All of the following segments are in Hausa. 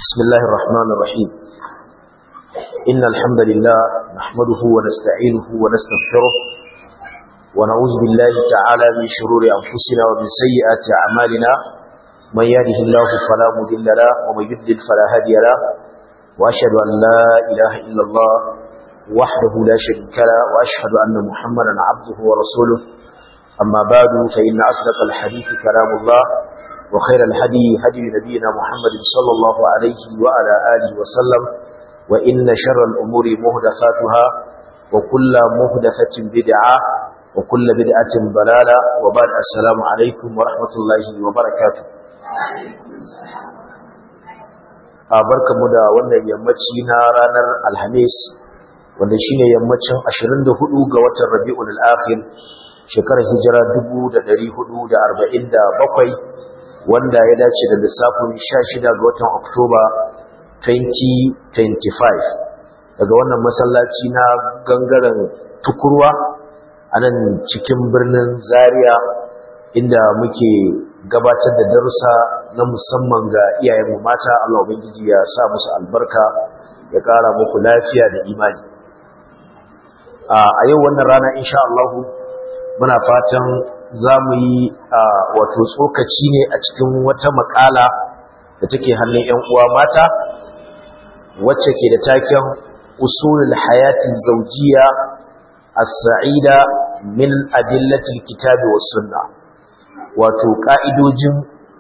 بسم الله الرحمن الرحيم إن الحمد لله نحمده ونستعينه ونستغفره ونعوذ بالله تعالى من شرور أنفسنا ومن سيئات أعمالنا من يهده الله فلا مضل له ومن يضلل فلا هادي له وأشهد أن لا إله إلا الله وحده لا شريك له وأشهد أن محمدا عبده ورسوله أما بعد فإن أصدق الحديث كلام الله وخير الهدي هدي نبينا محمد صلى الله عليه وعلى آله وسلم وإن شر الأمور مهدفاتها وكل مهدفة بدعة وكل بدعة ضلالة وبعد السلام عليكم ورحمة الله وبركاته barkamu da wannan yammaci na ranar alhamis wanda shine yammacin 24 ga watan rabi'ul akhir shekarar hijira 1447 wanda ya dace da lissafin 16 ga watan Oktoba 2025 daga wannan masallaci na gangaren tukurwa a nan cikin birnin Zaria inda muke gabatar da darussa na musamman ga iyayenmu mata Allah ubangiji ya sa musu albarka ya ƙara muku lafiya da imani a yau wannan rana insha Allah muna fatan za mu yi wato tsokaci ne a cikin wata makala da take hannun 'yan uwa mata wacce ke da taken usulul hayati zaujiya as-sa'ida min adillatil kitabi was sunna wato ka'idojin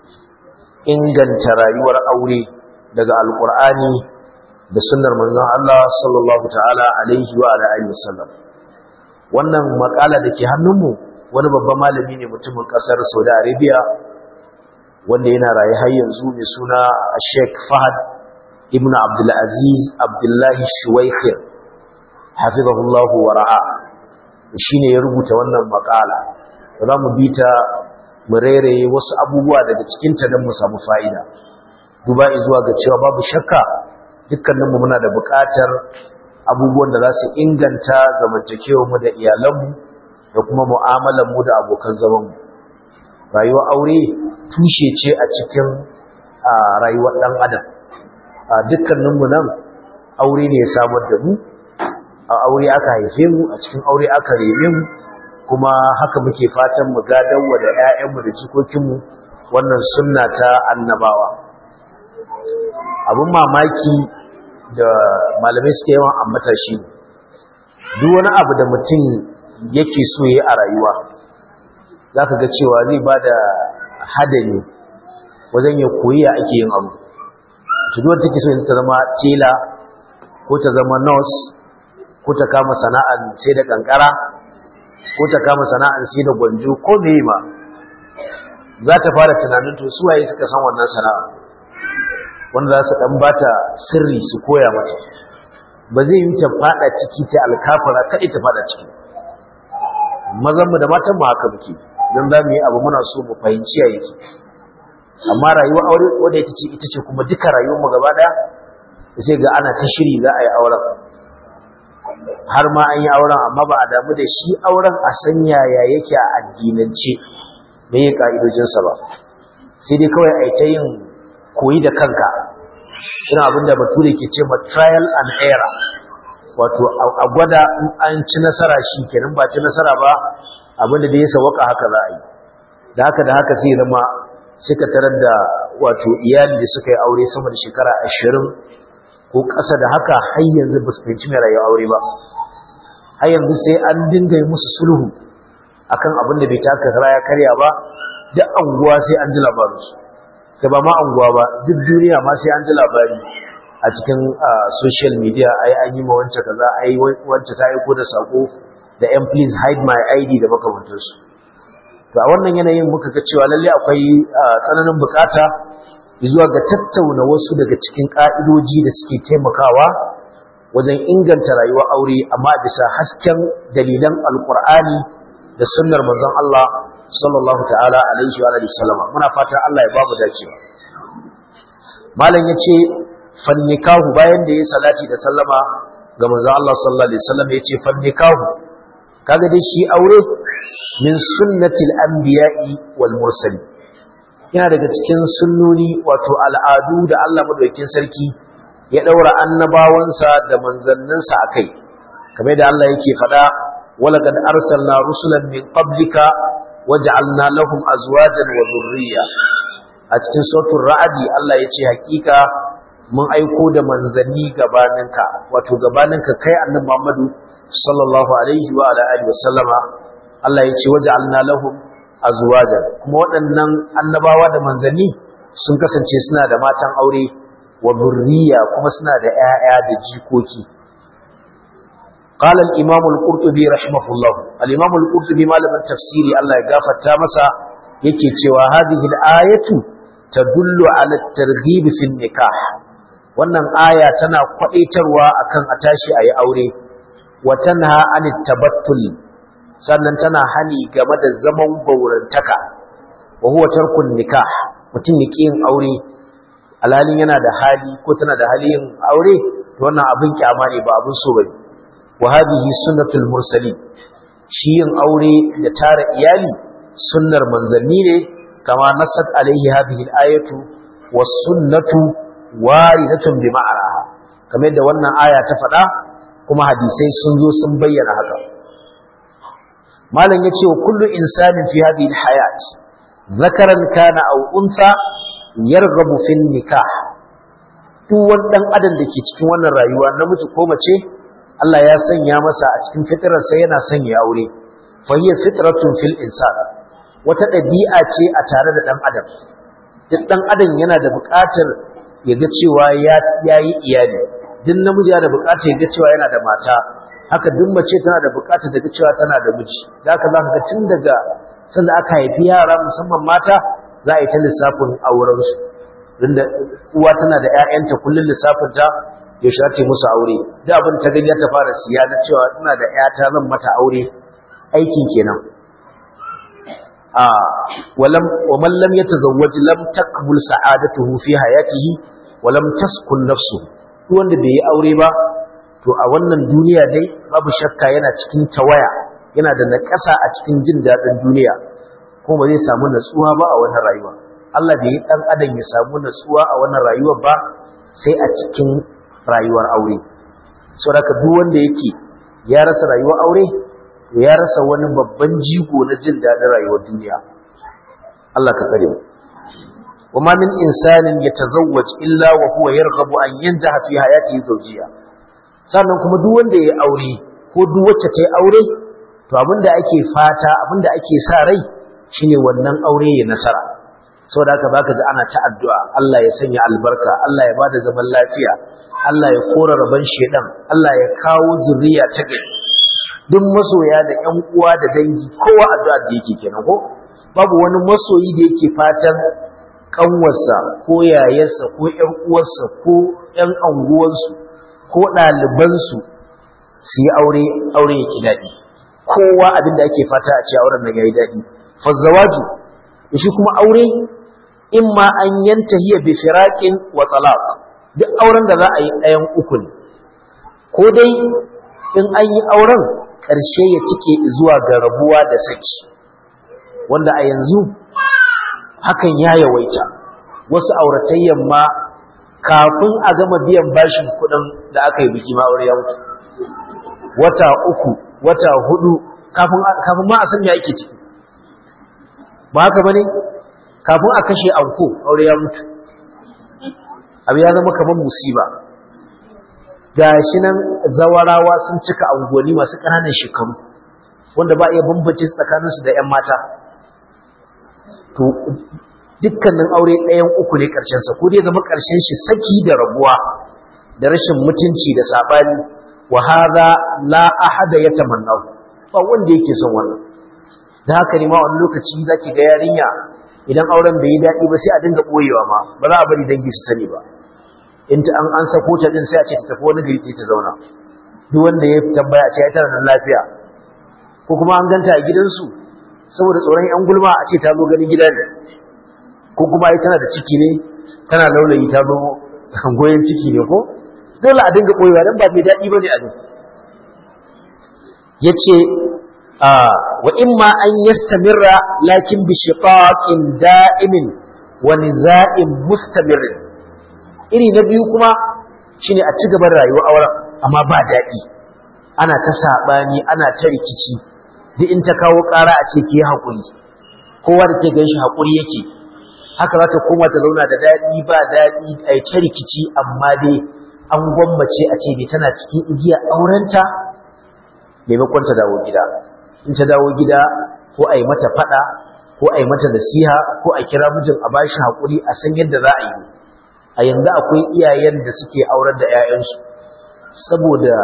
inganta rayuwar aure daga alqur'ani da sunnar manzon Allah sallallahu ta'ala alaihi wa alihi wasallam wannan makala da ke hannunmu wani babban malami ne mutumin kasar saudi arabia wanda yana rayu har yanzu mai suna sheikh fahad ibn abdulaziz abdullahi shuwaikhir hafizahullahu wa ra'a shi ne ya rubuta wannan makala da za mu bi ta mu rairaye wasu abubuwa daga cikinta don mu samu fa'ida duba zuwa ga cewa babu shakka dukkaninmu muna da buƙatar abubuwan da za su inganta zamantakewarmu da iyalanmu da kuma mu'amalanmu da abokan zamanmu rayuwar aure tushe ce a cikin rayuwar ɗan adam dukkaninmu nan aure ne ya samar da mu a aure aka haife mu a cikin aure aka reme mu kuma haka muke fatan mu gadanwa da 'ya'yanmu da jikokinmu wannan sunna ta annabawa abin mamaki da malamai suke yawan ambata shi duk wani abu da mutum yake so yi a rayuwa za ka ga cewa zai ba da hadari wajen ya koyi ya ake yin abu tuduwar take so ta zama tela ko ta zama nurse ko ta kama sana'ar sai da kankara ko ta kama sana'ar sai da gwanjo ko me ma za ta fara tunanin to suwaye suka san wannan sana'a wanda za su dan bata sirri su koya mata ba zai yi ta fada ciki ta alkafara kadai ta fada ciki mazan mu da matan mu haka muke dan za mu yi abu muna so mu fahimci ya yake amma rayuwar aure wanda ita ce ita ce kuma duka rayuwar mu gaba daya sai ga ana ta shiri za a yi auren har ma an yi auren amma ba a damu da shi auren a sanya ya yake a addinance me ya ka'idojinsa ba sai dai kawai a yi ta yin koyi da kanka ina abinda bature ke ce ma trial and error wato a gwada in an ci nasara shi kenan ba ci nasara ba abinda da ya sawaka haka za a yi da haka da haka sai zama sai ka tarar da wato iyali da suka yi aure sama da shekara ashirin ko ƙasa da haka har yanzu ba su fahimci mai rayuwa aure ba har yanzu sai an dinga yi musu sulhu akan abin da bai taka kara ya karya ba duk anguwa sai an ji labarinsu kai ba ma anguwa ba duk duniya ma sai an ji labari a cikin social media ai an yi ma wance kaza ai wance ta aiko da sako da yan please hide my id da makamantarsu to a wannan yanayin muka ga cewa lalle akwai tsananin bukata zuwa ga tattauna wasu daga cikin ka'idoji da suke taimakawa wajen inganta rayuwar aure amma bisa hasken dalilan alkur'ani da sunnar manzon Allah sallallahu ta'ala alaihi wa alihi sallama muna fatan Allah ya ba mu dacewa malam yace fannikahu bayan da yayi salati da sallama ga manzon Allah sallallahu alaihi wasallam yace fannikahu kaga dai shi aure min sunnatil anbiya'i wal mursali yana daga cikin sunnoni wato al'adu da Allah madaukakin sarki ya daura annabawansa da manzanninsa akai kamar da Allah yake faɗa walaqad arsalna rusulan min qablika waj'alna lahum azwajan wa dhurriyya a cikin suratul ra'adi Allah yace hakika mun aiko da manzanni gabaninka wato gabaninka kai annabi Muhammadu sallallahu alaihi wa ala alihi wasallama Allah yace waj'alna lahum azwajan kuma waɗannan annabawa da manzanni sun kasance suna da matan aure wa burriya kuma suna da ƴaƴa da jikoki قال الإمام القرطبي رحمه الله الإمام القرطبي مالما تفسيري الله يغفر تامسا yake cewa hadhihi al-ayatu tadullu ala at-targhib fi nikah wannan aya tana kwadaitarwa akan a tashi ayi aure wa tanha an tabattul sannan tana hani game da zaman gaurantaka wa huwa tarkun nikah mutum yake yin aure alalin yana da hali ko tana da hali yin aure to wannan abin kyama ne ba abin so bane wa hadhihi sunnatul mursalin shi yin aure da tara iyali sunnar manzanni ne kama nasat alaihi hadhihi al-ayatu was sunnatu waridatun bi ma'anaha kamar da wannan aya ta faɗa kuma hadisai sun zo sun bayyana haka malam yace wa kullu insanin fi hadhihi al-hayat zakaran kana aw unsa yarghabu fi nikah duk wani dan adam da ke cikin wannan rayuwa namiji ko mace Allah ya sanya masa a cikin fitrarsa yana sanya aure fa hiya fitratun fil insan wata ɗabi'a ce a tare da ɗan adam duk ɗan adam yana da buƙatar ya ga cewa ya yi iyali duk namiji yana da buƙatar ya ga cewa yana da mata haka duk mace tana da buƙatar da ga cewa tana da miji da haka za ka ga tun daga sanda aka haifi yara musamman mata za a yi ta lissafin aurensu inda uwa tana da 'ya'yanta kullum lissafinta ya shace musu aure da abin ta gani ta fara siya na cewa ina da 'yata zan mata aure aikin kenan ولم ومن لم يتزوج لم تقبل سعادته في حياته ولم تسكن نفسه duk wanda bai yi aure ba to a wannan duniya dai babu shakka yana cikin tawaya yana da nakasa a cikin jin daɗin duniya kuma ba zai samu natsuwa ba a wannan rayuwa Allah bai yi dan adam ya samu natsuwa a wannan rayuwar ba sai a cikin rayuwar aure saboda duk wanda yake ya rasa rayuwar aure ya rasa wani babban jigo na jin daɗin rayuwar duniya Allah ka tsare mu wama min insanin yatazawwaj illa wa huwa yarghabu an yanjaha fi hayatihi zawjiyya sannan kuma duk wanda ya aure ko duk wacce ta yi aure to abinda ake fata abinda ake sa rai shine wannan aure ya nasara saboda haka baka ji ana ta addu'a Allah ya sanya albarka Allah ya bada zaman lafiya Allah ya kora raban shedan Allah ya kawo zuriya ta gari duk masoya da ƴan uwa da dangi kowa addu'a da yake kenan ko babu wani masoyi da yake fatan kanwarsa ko yayarsa ko ƴan uwarsa ko ƴan anguwansu ko ɗalibansu su yi aure aure yake daɗi kowa abin da ake fata a ce auren nan yayi daɗi fazzawaju shi kuma aure in ma an yanta hiya bi firaqin wa talaq duk auren da za a yi ɗayan uku ne ko dai in an yi auren ƙarshe ya cike zuwa ga rabuwa da saki wanda a yanzu hakan ya yawaita wasu auratayyan ma kafin a gama biyan bashin kuɗin da aka yi biki ma aure ya mutu wata uku wata hudu kafin ma a san me ake ciki ba haka bane kafin a kashe anko aure ya mutu abu ya zama kamar musiba gashi nan zawarawa sun cika unguwanni masu ƙananan shekaru wanda ba iya bambance tsakaninsu da 'yan mata to dukkanin aure ɗayan uku ne ƙarshensa ko dai zama ƙarshen shi saki da rabuwa da rashin mutunci da saɓani wa hadha la ahada yatamannahu ba wanda yake son wannan da haka ne ma wani lokaci zaki ga yarinya idan auren bai yi daɗi ba sai a dinga ɓoyewa ma ba za a bari dangi su sani ba in ta an an sako ta din sai a ce ta tafi wani gari ta zauna duk wanda ya tambaya a ce ai tana nan lafiya ko kuma an ganta a gidansu saboda tsoron yan gulma a ce ta zo ganin gida ne ko kuma ai tana da ciki ne tana laulayi ta zo goyen ciki ne ko dole a dinga ɓoyewa dan ba mai daɗi bane a din yace wa imma an yastamirra lakin bi shiqaqin da'imin wa niza'in mustamirin iri na biyu kuma shine a ci gaban rayuwar auren amma ba daɗi ana ta saɓani ana ta rikici duk in ta kawo ƙara a ce ki yi haƙuri kowa da ke gan shi haƙuri yake haka za ta koma ta zauna da daɗi ba daɗi a yi ta rikici amma dai an gwammace a ce bai tana cikin igiyar aurenta maimakon ta dawo gida in ta dawo gida ko a yi mata faɗa ko a yi mata nasiha ko a kira mijin a bashi haƙuri a san yadda za a yi a yanzu akwai iyayen da suke aurar da 'ya'yansu saboda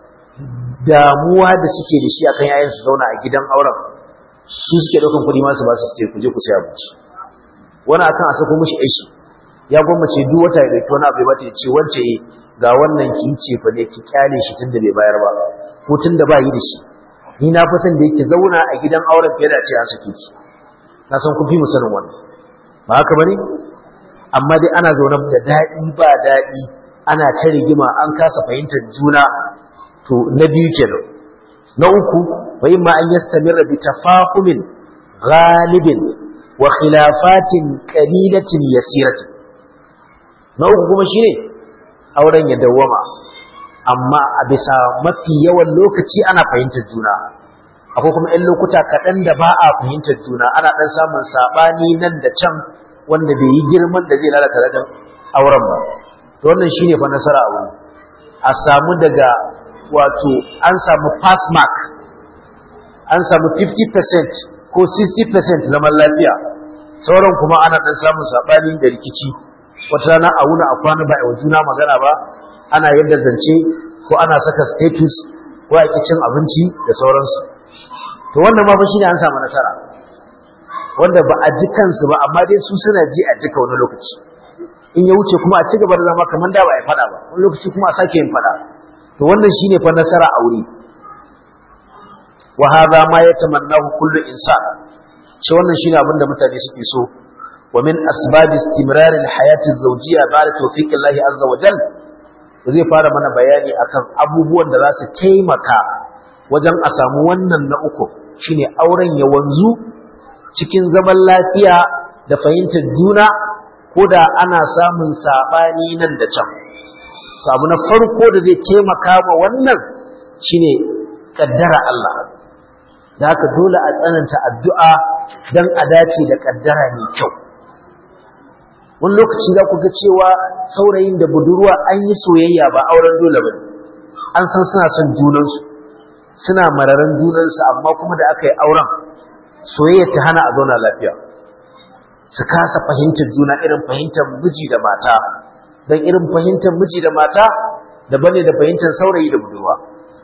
damuwa da suke da shi akan 'ya'yansu zauna a gidan auren su suke ɗaukan kuɗi masu ba su ce ku je ku sai abinci wani akan a sako mishi aiki ya gwammace duk wata ya ɗauki wani abu ya bata ya ce wance ga wannan ki yi ce fa ne ki kyale shi tunda bai bayar ba ko tunda ba yi da shi ni na fi son da yake zauna a gidan auren fiye da a ce an sake ki na san kun fi mu sanin wannan ba haka bane amma dai ana zaune da daɗi ba daɗi ana ta rigima an kasa fahimtar juna to na biyu kenan na uku wa imma an yastamirra bi tafahumin ghalibin wa khilafatin qalilatin yasiratin na uku kuma shine auren ya dawwama amma a bisa mafi yawan lokaci ana fahimtar juna akwai kuma 'yan lokuta kaɗan da ba a fahimtar juna ana ɗan samun saɓani nan da can wanda bai yi girman da zai lalata ladan auren ba to wannan shine fa nasara a wuri a samu daga wato an samu pass mark an samu 50% ko 60% zaman lafiya sauran kuma ana ɗan samun saɓani da rikici wata rana a wuna a kwana ba a wa juna magana ba ana yadda zance ko ana saka status ko a cin abinci da sauransu to wannan ma fa shine an samu nasara wanda ba a ji kansu ba amma dai su suna ji a jika wani lokaci in ya wuce kuma a ci gaba da zama kamar da ba a fada ba wani lokaci kuma a sake yin fada to wannan shine fa nasara aure wa hadha ma yatamannahu kullu insan shi wannan shine abin da mutane suke so wa min asbab istimrar al-hayat az-zawjiyya ba'da tawfiq Allah azza wa jalla zai fara mana bayani akan abubuwan da za su taimaka wajen a samu wannan na uku shine auren ya wanzu cikin zaman lafiya da fahimtar juna ko da ana samun saɓani nan da can abu na farko da zai taimaka ma wannan shine kaddara Allah da haka dole a tsananta addu'a don a dace da kaddara mai kyau wani lokaci za ku ga cewa saurayin da budurwa an yi soyayya ba auren dole ba an san suna son junansu suna mararan junansu amma kuma da aka yi auren soyayya ta hana a zauna lafiya su kasa fahimtar juna irin fahimtar miji da mata don irin fahimtar miji da mata daban ne da fahimtar saurayi da budurwa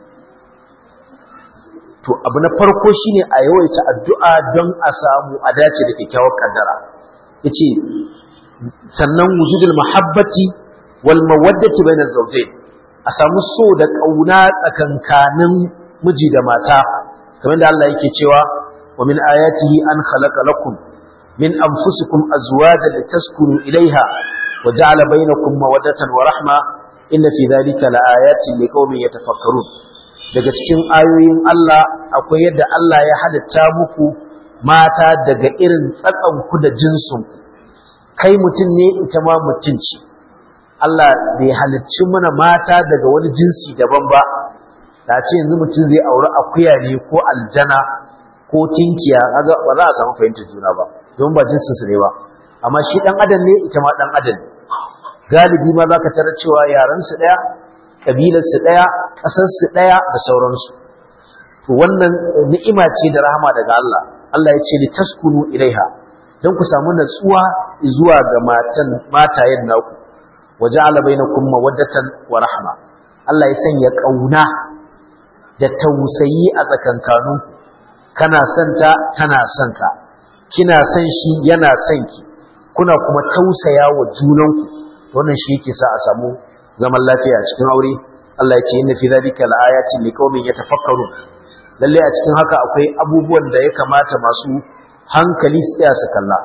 to abu na farko shine a yawaita addu'a don a samu a dace da kyakkyawar kaddara yace sannan wujudul mahabbati wal mawaddati bainaz zawjayn a samu so da kauna tsakankanin miji da mata kamar da Allah yake cewa wa min ayatihi an khalaqa lakum min anfusikum azwajan litaskunu ilaiha wa ja'ala bainakum mawaddatan wa rahma inna fi dhalika laayatin liqaumin yatafakkarun daga cikin ayoyin Allah akwai yadda Allah ya halitta muku mata daga irin tsatsan ku da jinsin kai mutum ne ita ma mutum ce Allah bai halicci mana mata daga wani jinsi daban ba ta ce yanzu mutum zai auri akuya ne ko aljana ko tinkiya kaga ba za a samu fahimtar juna ba don ba jinsin su ne ba amma shi dan adam ne ita ma dan adam galibi ma zaka tarar cewa yaran su daya kabilar su daya kasar su daya da sauransu to wannan ni'ima ce da rahama daga Allah Allah ya ce li taskunu ilaiha dan ku samu natsuwa zuwa ga matan matayen naku waja'ala bainakum mawaddatan wa rahma Allah ya sanya kauna da tausayi a tsakankaninku kana son ta tana son ka kina son shi yana son ki kuna kuma tausaya wa junanku wannan shi yake sa a samu zaman lafiya a cikin aure Allah ya ce inna fi dhalika laayatin liqaumin yatafakkarun lalle a cikin haka akwai abubuwan da ya kamata masu hankali su tsaya su kalla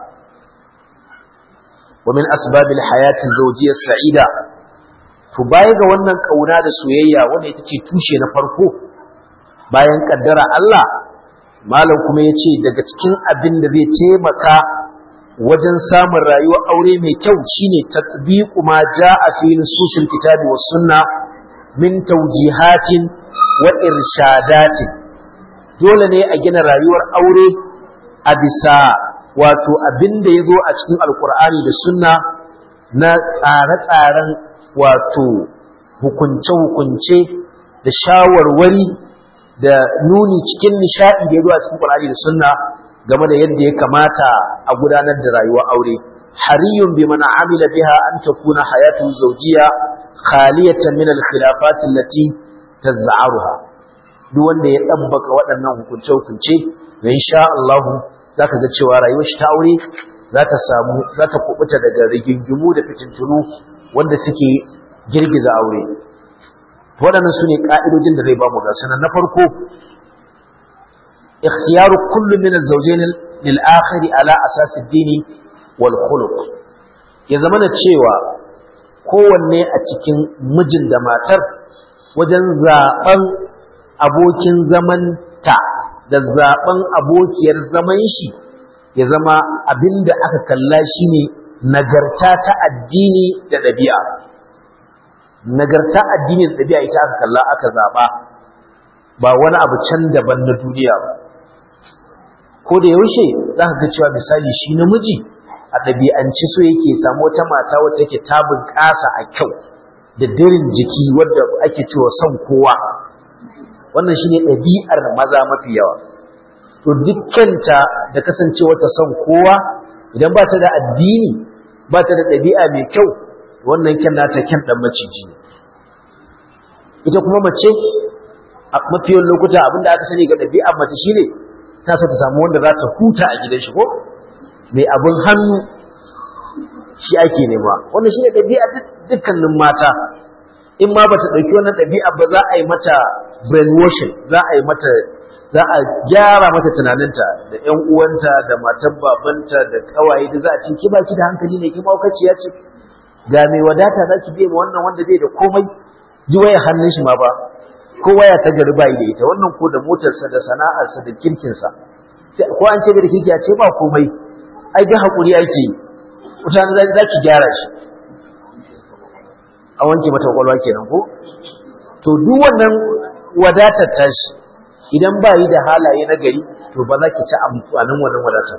wa min asbabil hayati zawjiyyah sa'ida to baya ga wannan kauna da soyayya wanda ita ce tushe na farko bayan kaddara Allah malam kuma ya ce daga cikin abin da zai taimaka wajen samun rayuwar aure mai kyau shine tatbiqu ma jaa fi nususil kitabi was sunna min tawjihatin wa irshadatin dole ne a gina rayuwar aure a bisa wato abin da ya zo a cikin alkur'ani da sunna na tsare-tsaren wato hukunce-hukunce da shawarwari da nuni cikin nishaɗi da ya zo a cikin alkur'ani da sunna game da yadda ya kamata a gudanar da rayuwar aure hariyun bi mana amila biha an takuna hayatu zawjiya khaliyatan min al-khilafat allati taz'aruha duk wanda ya dabbaka waɗannan hukunce-hukunce da insha Allah zaka ga cewa rayuwar shi ta aure za ta samu za ta kubuta daga rigingimu da fitintunu wanda suke girgiza aure waɗannan su ne ƙa'idojin da zai ba mu ga sanan na farko ikhtiyaru kullu min az-zawjayn lil akhir ala asas ad-din wal khuluq ya zamana cewa kowanne a cikin mijin da matar wajen zaben abokin zamanta da zaben abokiyar zaman shi ya zama abinda aka kalla shine nagarta ta addini da ɗabi'a nagarta addini da ɗabi'a ita aka kalla aka zaba ba wani abu can daban na duniya ba ko da yaushe za ka ga cewa misali shi namiji a ɗabi'anci so yake samu wata mata wata take ta bunƙasa a kyau da dirin jiki wadda ake cewa son kowa wannan shine ɗabi'ar maza mafi yawa to dukkanta da kasancewa ta son kowa idan ba ta da addini ba ta da ɗabi'a mai kyau wannan kyan nata kyan ɗan maciji ne ita kuma mace a mafiyan lokuta abinda aka sani ga ɗabi'ar mace shine ta so ta samu wanda za ta huta a gidan shi ko mai abin hannu shi ake nema wannan shine ɗabi'a dukkanin mata in ma bata ɗauki wannan ɗabi'a ba za a yi mata brainwashing za a yi mata za a gyara mata tunaninta da ƴan uwanta da matan babanta da kawaye da za a ce ki baki da hankali ne ki maukaciya ce ga mai wadata za ki bai ma wannan wanda bai da komai ji waya hannun shi ma ba ko waya ta gari bai da ita wannan ko da motarsa da sana'arsa da kirkinsa ko an ce bai da kirki a ce ba komai ai bi hakuri ake yi mutane za ki gyara shi a wanke mata kwakwalwa kenan ko to duk wannan wadatar tashi idan ba yi da halaye na gari to ba za ki ci amfanin wannan wadatar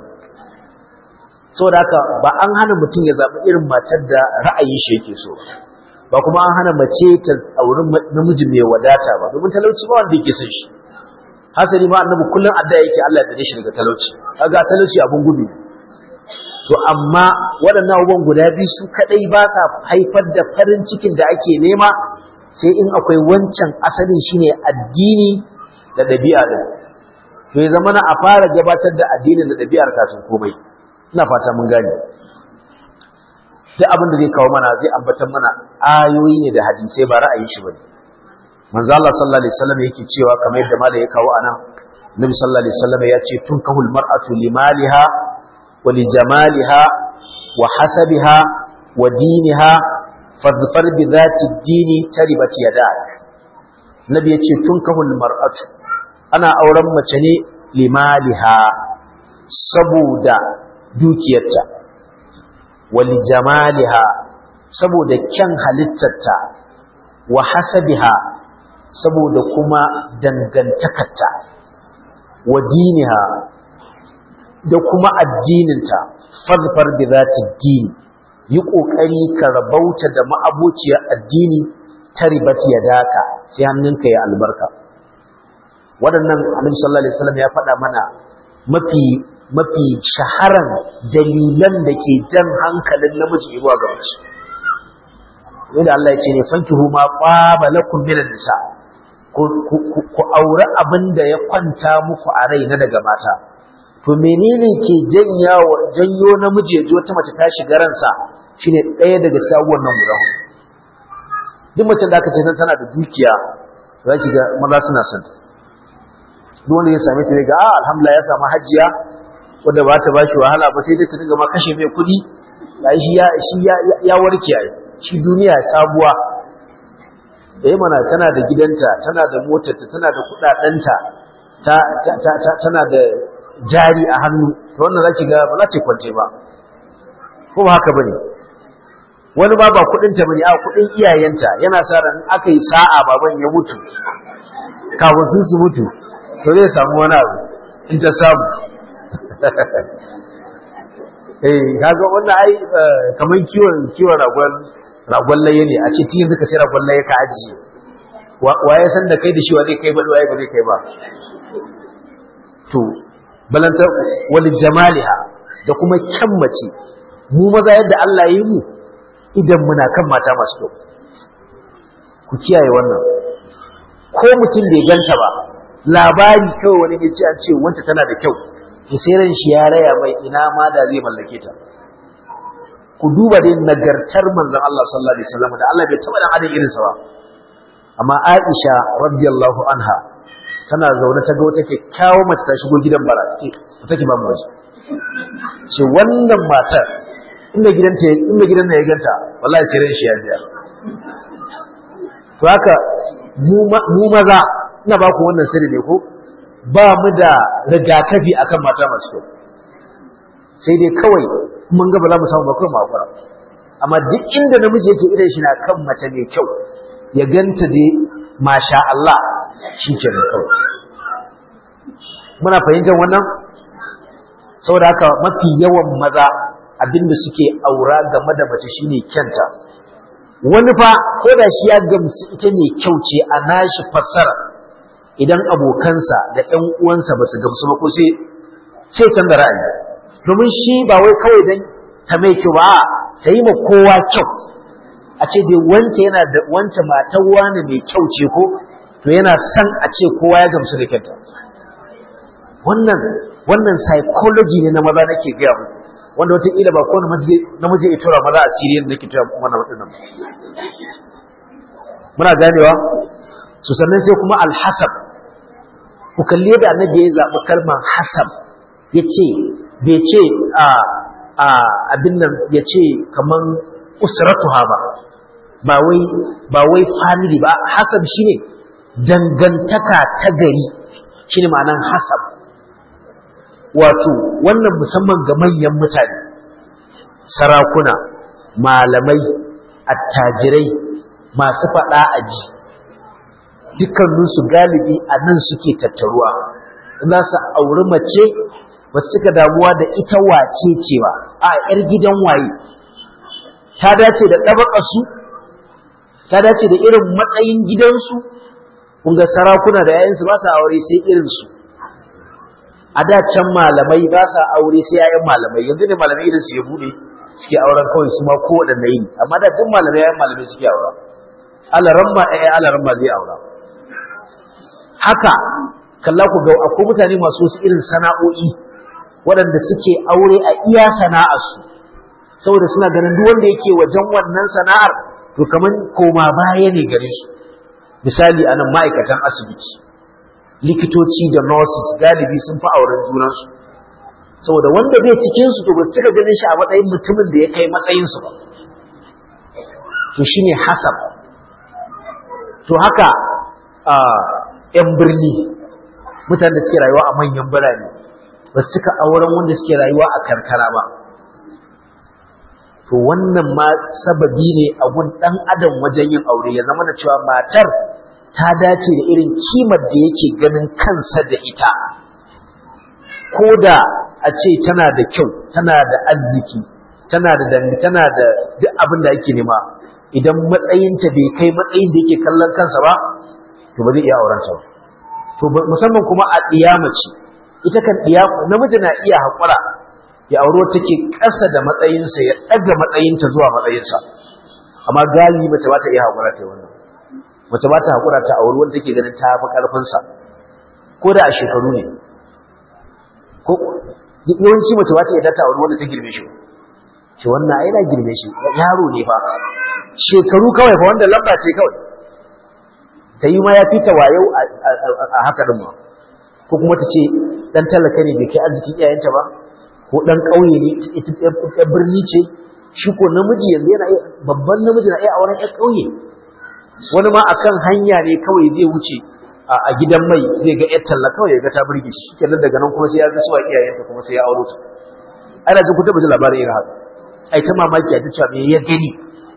saboda haka ba an hana mutum ya zaɓi irin matar da ra'ayin shi yake so ba kuma an hana mace ta auri namiji mai wadata ba domin talauci ba wanda yake son shi hasali ma annabi kullum addu'a yake Allah ya dade shi daga talauci kaga talauci abun gudu to amma waɗannan abubuwan guda biyu su kaɗai ba sa haifar da farin cikin da ake nema sai in akwai wancan asalin shine addini da ɗabi'a din to ya zama na a fara gabatar da addinin da ɗabi'ar kafin komai ina fata mun gane duk abin da zai kawo mana zai ambatar mana ayoyi ne da hadisai ba ra'ayin shi bane manzo Allah sallallahu alaihi wasallam yake cewa kamar yadda malai ya kawo anan Nabi sallallahu alaihi wasallam ya ce tunkahul mar'atu limaliha ولجمالها وحسبها ودينها فاظفر بذات الدين تربت يداك نبي yace tunkahul mar'atu ana auren mace ne limaliha saboda dukiyarta walijamaliha saboda kyan halittarta wa hasabiha saboda kuma dangantakarta wa diniha da kuma addininta fadfar bi zati dini yi kokari ka rabauta da ma'abociyar addini ta ribat ya daka sai hannunka ya albarka waɗannan annabi sallallahu alaihi wasallam ya faɗa mana mafi mafi shaharan dalilan da ke jan hankalin namiji zuwa ga mace wanda Allah ya ce ne fankihu ma qaba lakum min nisa ku aure abin da ya kwanta muku a rai na daga mata to menene ke janyo namiji ya ji wata mace ta shiga ransa shine ɗaya daga cikin abubuwan nan guda hudu duk mace da aka ce tana da dukiya za ki ga maza suna son duk wanda ya same ta ga ah alhamdulillah ya samu hajiya wanda ba ta bashi wahala ba sai dai ta dinga ma kashe mai kuɗi ya shi ya shi ya warke ai shi duniya sabuwa da yi mana tana da gidanta tana da motarta tana da kuɗaɗenta tana da jari a hannu to wannan zaki ga ba za ta kwance ba ko ba haka bane wani ba ba kudin ta bane a kudin iyayenta yana sa ran aka yi sa'a baban ya mutu kafin su su mutu to zai samu wani abu in ta samu eh kaga wannan ai kaman kiwon kiwon ragon ragon laye ne a ce tun yanzu ka sai ragon laye ka ajiye waye san da kai da shi wa zai kai ba waye ba zai kai ba to balanta wal jamaliha da kuma kyan mace mu maza yadda Allah ya yi mu idan muna kan mata masu kyau ku kiyaye wannan ko mutum bai ganta ba labari kawai wani ya ce an ce wanta tana da kyau to sai ran shi ya raya mai ina ma da zai mallake ta ku duba dai nagartar manzon Allah sallallahu alaihi wasallam da Allah bai taba dan adam irin sa ba amma Aisha radiyallahu anha tana zaune ta ga wata kyakkyawar mace ta shigo gidan bara take take ba mu waje ce wannan matar inda gidanta inda gidan ya ganta wallahi sai ran shi ya biya to haka mu maza ina ba ku wannan sirri ne ko ba mu da rigakafi akan mata masu kyau sai dai kawai mun ga ba za mu samu ba kawai mu hakura amma duk inda namiji yake idan shi na kan mace mai kyau ya ganta dai masha Allah shi ke da kawai muna fahimtar wannan saboda haka mafi yawan maza abinda suke aura game da mace shine kyanta wani fa ko da shi ya gamsu ita ne kyau ce a nashi fassara idan abokansa da ɗan uwansa ba su gamsu ba ko sai sai canza ra'ayi domin shi ba wai kawai dan ta mai kyau ba ta yi ma kowa kyau a ce dai wance yana da wance matar wani mai kyau ce ko to yana son a ce kowa ya gamsu da kyanta wannan wannan psychology ne na maza nake gaya muku wanda wataƙila ba kowane namiji ya tura maza a siriyan da nake tura mana waɗannan muna ganewa su sannan sai kuma alhasab ku kalli yadda annabi ya zaɓi kalmar hasab ya ce bai ce a abin nan ya ce kaman usratuha ba ba wai ba wai family ba hasab shine dangantaka ta gari shine ma'anan hasab wato wannan musamman ga manyan mutane sarakuna malamai attajirai masu faɗa aji dukkaninsu galibi a nan suke tattaruwa za su auri mace ba su cika damuwa da ita wace ce ba a 'yar gidan waye ta dace da ɗabaƙarsu ta dace da irin matsayin gidansu kunga sarakuna da yayansu ba sa aure sai irinsu a da can malamai ba sa aure sai yayan malamai yanzu ne malamai irinsu ya bude suke auren kawai su ma kowaɗanne yi amma da duk malamai yayan malamai suke aura alaramma ɗaya alaramma zai aura haka kalla ku ga akwai mutane masu wasu irin sana'o'i waɗanda suke aure a iya sana'arsu saboda suna ganin duk wanda yake wajen wannan sana'ar to kaman koma baya ne gare su misali anan ma'aikatan asibiti likitoci da nurses galibi sun fi auren junansu saboda wanda bai cikin su to ba su cika ganin shi a matsayin mutumin da ya kai matsayin su ba to shine hasab to haka yan birni mutanen da suke rayuwa a manyan birane ba su cika auren wanda suke rayuwa a karkara ba to wannan ma sababi ne a gun ɗan adam wajen yin aure ya zama da cewa matar ta dace da irin kimar da yake ganin kansa da ita ko da a ce tana da kyau tana da arziki tana da dangi tana da duk abin da ake nema idan matsayinta bai kai matsayin da yake kallon kansa ba to ba zai iya auren ta to musamman kuma a ɗiyamace ita kan ɗiya namiji na iya haƙura ya auro take ƙasa da matsayinsa ya ɗaga matsayinta zuwa matsayinsa amma galibi mace ba ta iya haƙura ta wannan mace ba ta haƙura ta auri wanda take ganin ta fi ƙarfinsa ko da a shekaru ne ko yawanci mace ba ta iya ta auri wanda ta girme shi ce wannan ai na girme shi yaro ne fa shekaru kawai fa wanda lamba ce kawai ta yi ma ya fita wayo a haka din ma ko kuma ta ce dan talaka ne bai kai arzikin iyayenta ba ko dan ƙauye ne ita birni ce shi ko namiji yanzu yana babban namiji na iya auren ƴan ƙauye wani ma akan hanya ne kawai zai wuce a gidan mai zai ga ƴar talla kawai ya ga ta burge shi kenan daga nan kuma sai ya ga suwa iyayenta kuma sai ya auro ta ana jin ku taba ji labarin irin haka ai ta mamaki a ta cewa me ya gani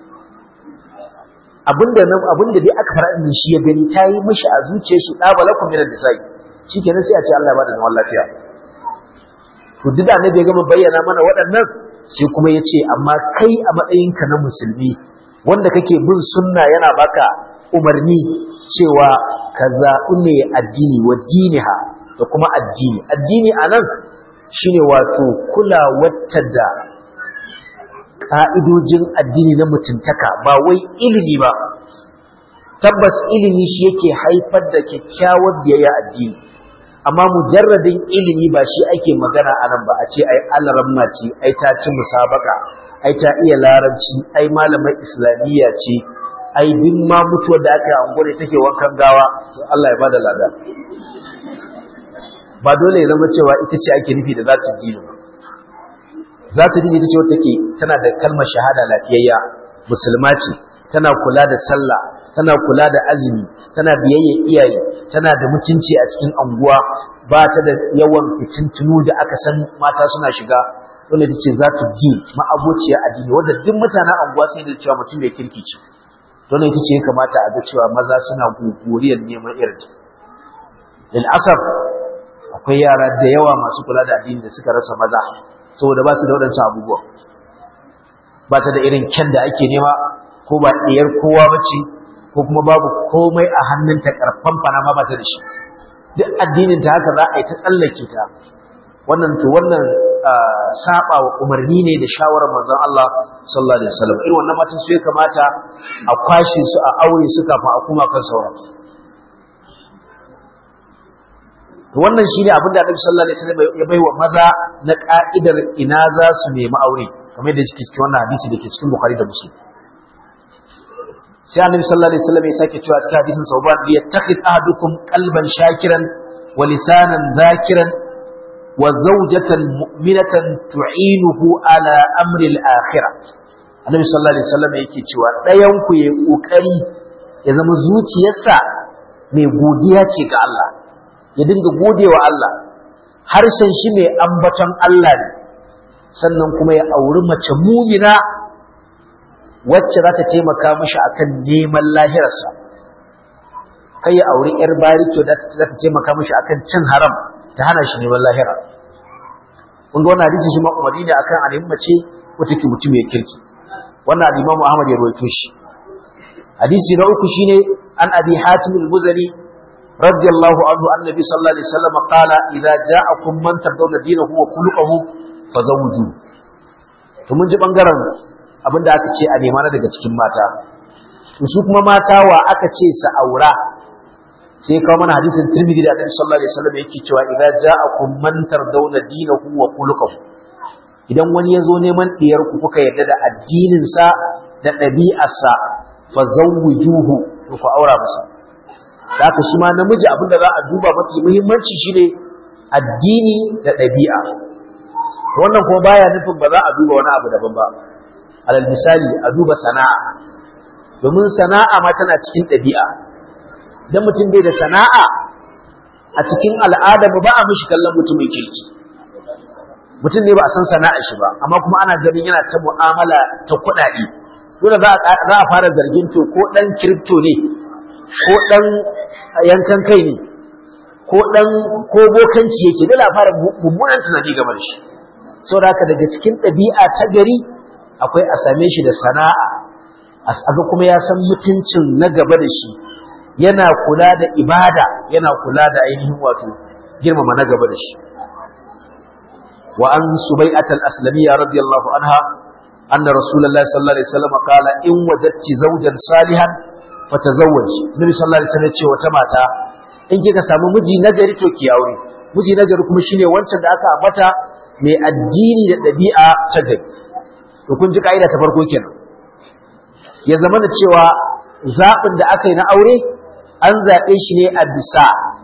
abinda nan abinda dai aka fara din shi ya gani ta yi mishi a zuciyar shi da balakum min al-nisai shikenan sai a ce Allah ya bada zaman lafiya to duk da annabi ya gama bayyana mana waɗannan sai kuma ya ce amma kai a matsayinka na musulmi wanda kake bin sunna yana baka umarni cewa ka zaɓi ne addini wa diniha da kuma addini addini a nan shine wato kula wata da ƙa'idojin addini na mutuntaka ba wai ilimi ba tabbas ilimi shi yake haifar da kyakkyawar biyayya addini amma mujarradin ilimi ba shi ake magana a nan ba a ce ai alaramma ce ai ta ci musabaka ai ta iya larabci ai malamar islamiyya ce ai duk ma mutuwar da aka yi angure take wankan gawa Allah ya bada lada ba dole ya zama cewa ita ce ake nufi da zata dini ba zata dini ita ce wata ke tana da kalmar shahada lafiyayya musulma ce tana kula da sallah tana kula da azumi tana biyayya iyaye tana da mutunci a cikin anguwa ba ta da yawan fitintunu da aka san mata suna shiga wanda ta ce za ta ji ma'abociya addini wanda duk mutanen anguwa sai da cewa mutum mai kirki ce don ita ce ya kamata a ga cewa maza suna guguriyar neman irin lil asaf akwai yara da yawa masu kula da addini da suka rasa maza saboda ba su da waɗancan abubuwa ba ta da irin kyan da ake nema ko ba ɗiyar kowa ba ce ko kuma babu komai a hannunta ƙarfan fana ma ba ta da shi duk addinin ta haka za a yi ta tsallake ta wannan to wannan saba wa umarni ne da shawarar manzon Allah sallallahu alaihi wasallam irin wannan matan su ya kamata a kwashe su a aure su kafin a kuma kan sauran to wannan shine abin da Annabi sallallahu alaihi wasallam ya baiwa maza na ka'idar ina za su nemi aure kamar da yake cikin wannan hadisi da ke cikin Bukhari da Muslim sai Annabi sallallahu alaihi wasallam ya sake cewa cikin hadisin Sauban bi yattakhid ahadukum qalban shakiran wa lisanan dhakiran wa zawjatan mu'minatan tu'inuhu ala amri al-akhirah Annabi sallallahu alaihi wasallam yake cewa ɗayan ku yayi kokari ya zama zuciyarsa mai godiya ce ga Allah ya dinga godewa Allah harshen shi mai ambaton Allah ne sannan kuma ya auri mace mumina wacce za ta taimaka mishi akan neman lahirarsa kai ya auri yar bariki da za ta taimaka mishi akan cin haram ta hana shi neman lahira kun ga wannan hadisi shi ma umarni ne akan alim mace wata ke mutum ya kirki wannan al-Imam Ahmad ya rawaito shi hadisi na uku shine an Abi Hatim al-Muzani رضي الله عنه أن النبي صلى الله عليه وسلم قال إذا جاءكم من ترضون دينه وخلقه فزوجوه to mun ji bangaren abin da aka ce a nema na daga cikin mata to su kuma mata wa aka ce sa aura sai kawo mana hadisin Tirmidhi da Annabi sallallahu alaihi wasallam yake cewa idza ja'akum man tardawna dinahu wa khuluquhu idan wani ya zo neman diyar ku kuka yarda da addinin sa da ɗabi'arsa fa zawwijuhu to ku aura masa da haka shi ma namiji abinda za a duba mafi muhimmanci shine addini da ɗabi'a wannan kuma baya nufin ba za a duba wani abu daban ba alal misali a duba sana'a domin sana'a ma tana cikin ɗabi'a idan mutum bai da sana'a a cikin al'ada ba a mishi kallon mutum mai kirki mutum ne ba a san sana'a shi ba amma kuma ana ganin yana ta mu'amala ta kuɗaɗe dole za a fara zargin to ko ɗan kiripto ne ko ɗan yankan kai ne ko ɗan ko bokanci yake dole a fara mummunan tunani game da shi saboda haka daga cikin ɗabi'a ta gari akwai a same shi da sana'a aga kuma ya san mutuncin na gaba da shi yana kula da ibada yana kula da ainihin wato girmama na gaba da shi wa an subai'at al-aslamiyya radiyallahu anha anna rasulullahi sallallahu alaihi wasallam qala in wajadti zawjan salihan fatazawwaj nabi sallallahu alaihi wasallam ce wata mata in kika samu miji nagari to ki aure miji nagari kuma shine wancan da aka ambata mai addini da dabi'a ta gari to kun ji kaida ta farko kenan ya zama da cewa zaɓin da aka yi na aure an zaɓe shi ne a bisa